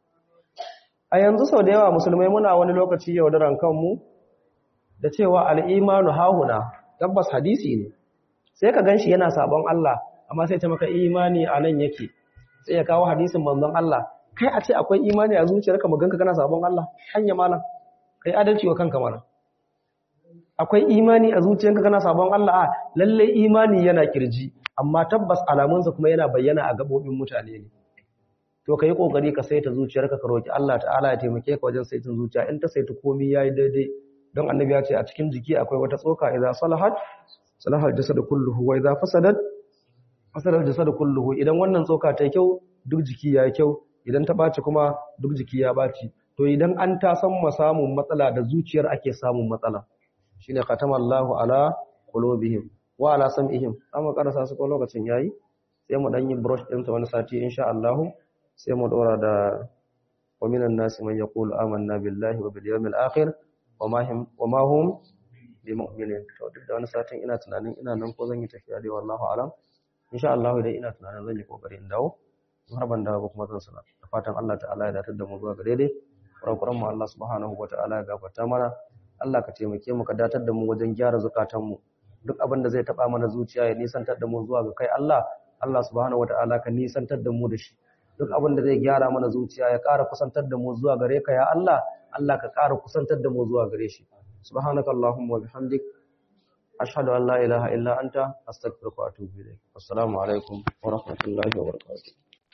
Speaker 1: a yanzu sau da yawa musulmai muna wani lokaci yaudaran kanmu da cewa al'imanu hahuna tabbas hadisi ne sai ka ganshi yana sabon Allah amma sai ta maka imani a nan yake sai ya kawo hadisin manzon Allah kai a ce akwai imani a zuciyarka maganka kana sabon Allah hanya malam kai adalci wa kanka mana akwai imani a zuciyarka kana sabon Allah a lalle imani yana kirji amma tabbas alamunsa kuma yana bayyana a gabobin mutane ne to kai kokari ka saita zuciyarka ka roki Allah ta'ala ya taimake ka wajen saitin zuciya in ta saita komai yayi daidai don annabi ya ce a cikin jiki akwai wata tsoka idza salahat salahal jasad kulluhu wa idza fasadat fasada jasad kulluhu idan wannan tsoka ta kyau duk jiki ya kyau idan ta baci kuma duk jiki ya baci to idan an ta san samun matsala da zuciyar ake samun matsala shine khatamallahu ala qulubihim wa ala sam'ihim amma karasa su ko lokacin yayi sai mu dan yi brush din ta wani sati insha Allah sai mu dora da wa minan nasi man yaqulu amanna billahi wa bil yawmil akhir wa ma hum wa ma hum bimu'minin to duk da wani satin ina tunanin ina nan ko zan yi tafiya dai wallahu alam insha Allah idan ina tunanin zan yi kokari in dawo har ban dawo ba kuma zan sana da fatan Allah ta'ala ya datar da mu zuwa ga daidai kurakuran mu Allah subhanahu wataala ya gafarta mana Allah ka taimake mu ka datar da mu wajen gyara zukatan mu duk abin da zai taba mana zuciya ya nisantar da mu zuwa ga kai Allah Allah subhanahu wataala ka nisantar da mu da shi duk abin da zai gyara mana zuciya ya ƙara kusantar da mu zuwa gare ka ya Allah Allah ka ƙara kusantar da mu zuwa gare shi subhanakallahumma wa bihamdik ashhadu an la ilaha illa anta astaghfiruka wa atubu ilayk assalamu alaikum wa rahmatullahi wa barakatuh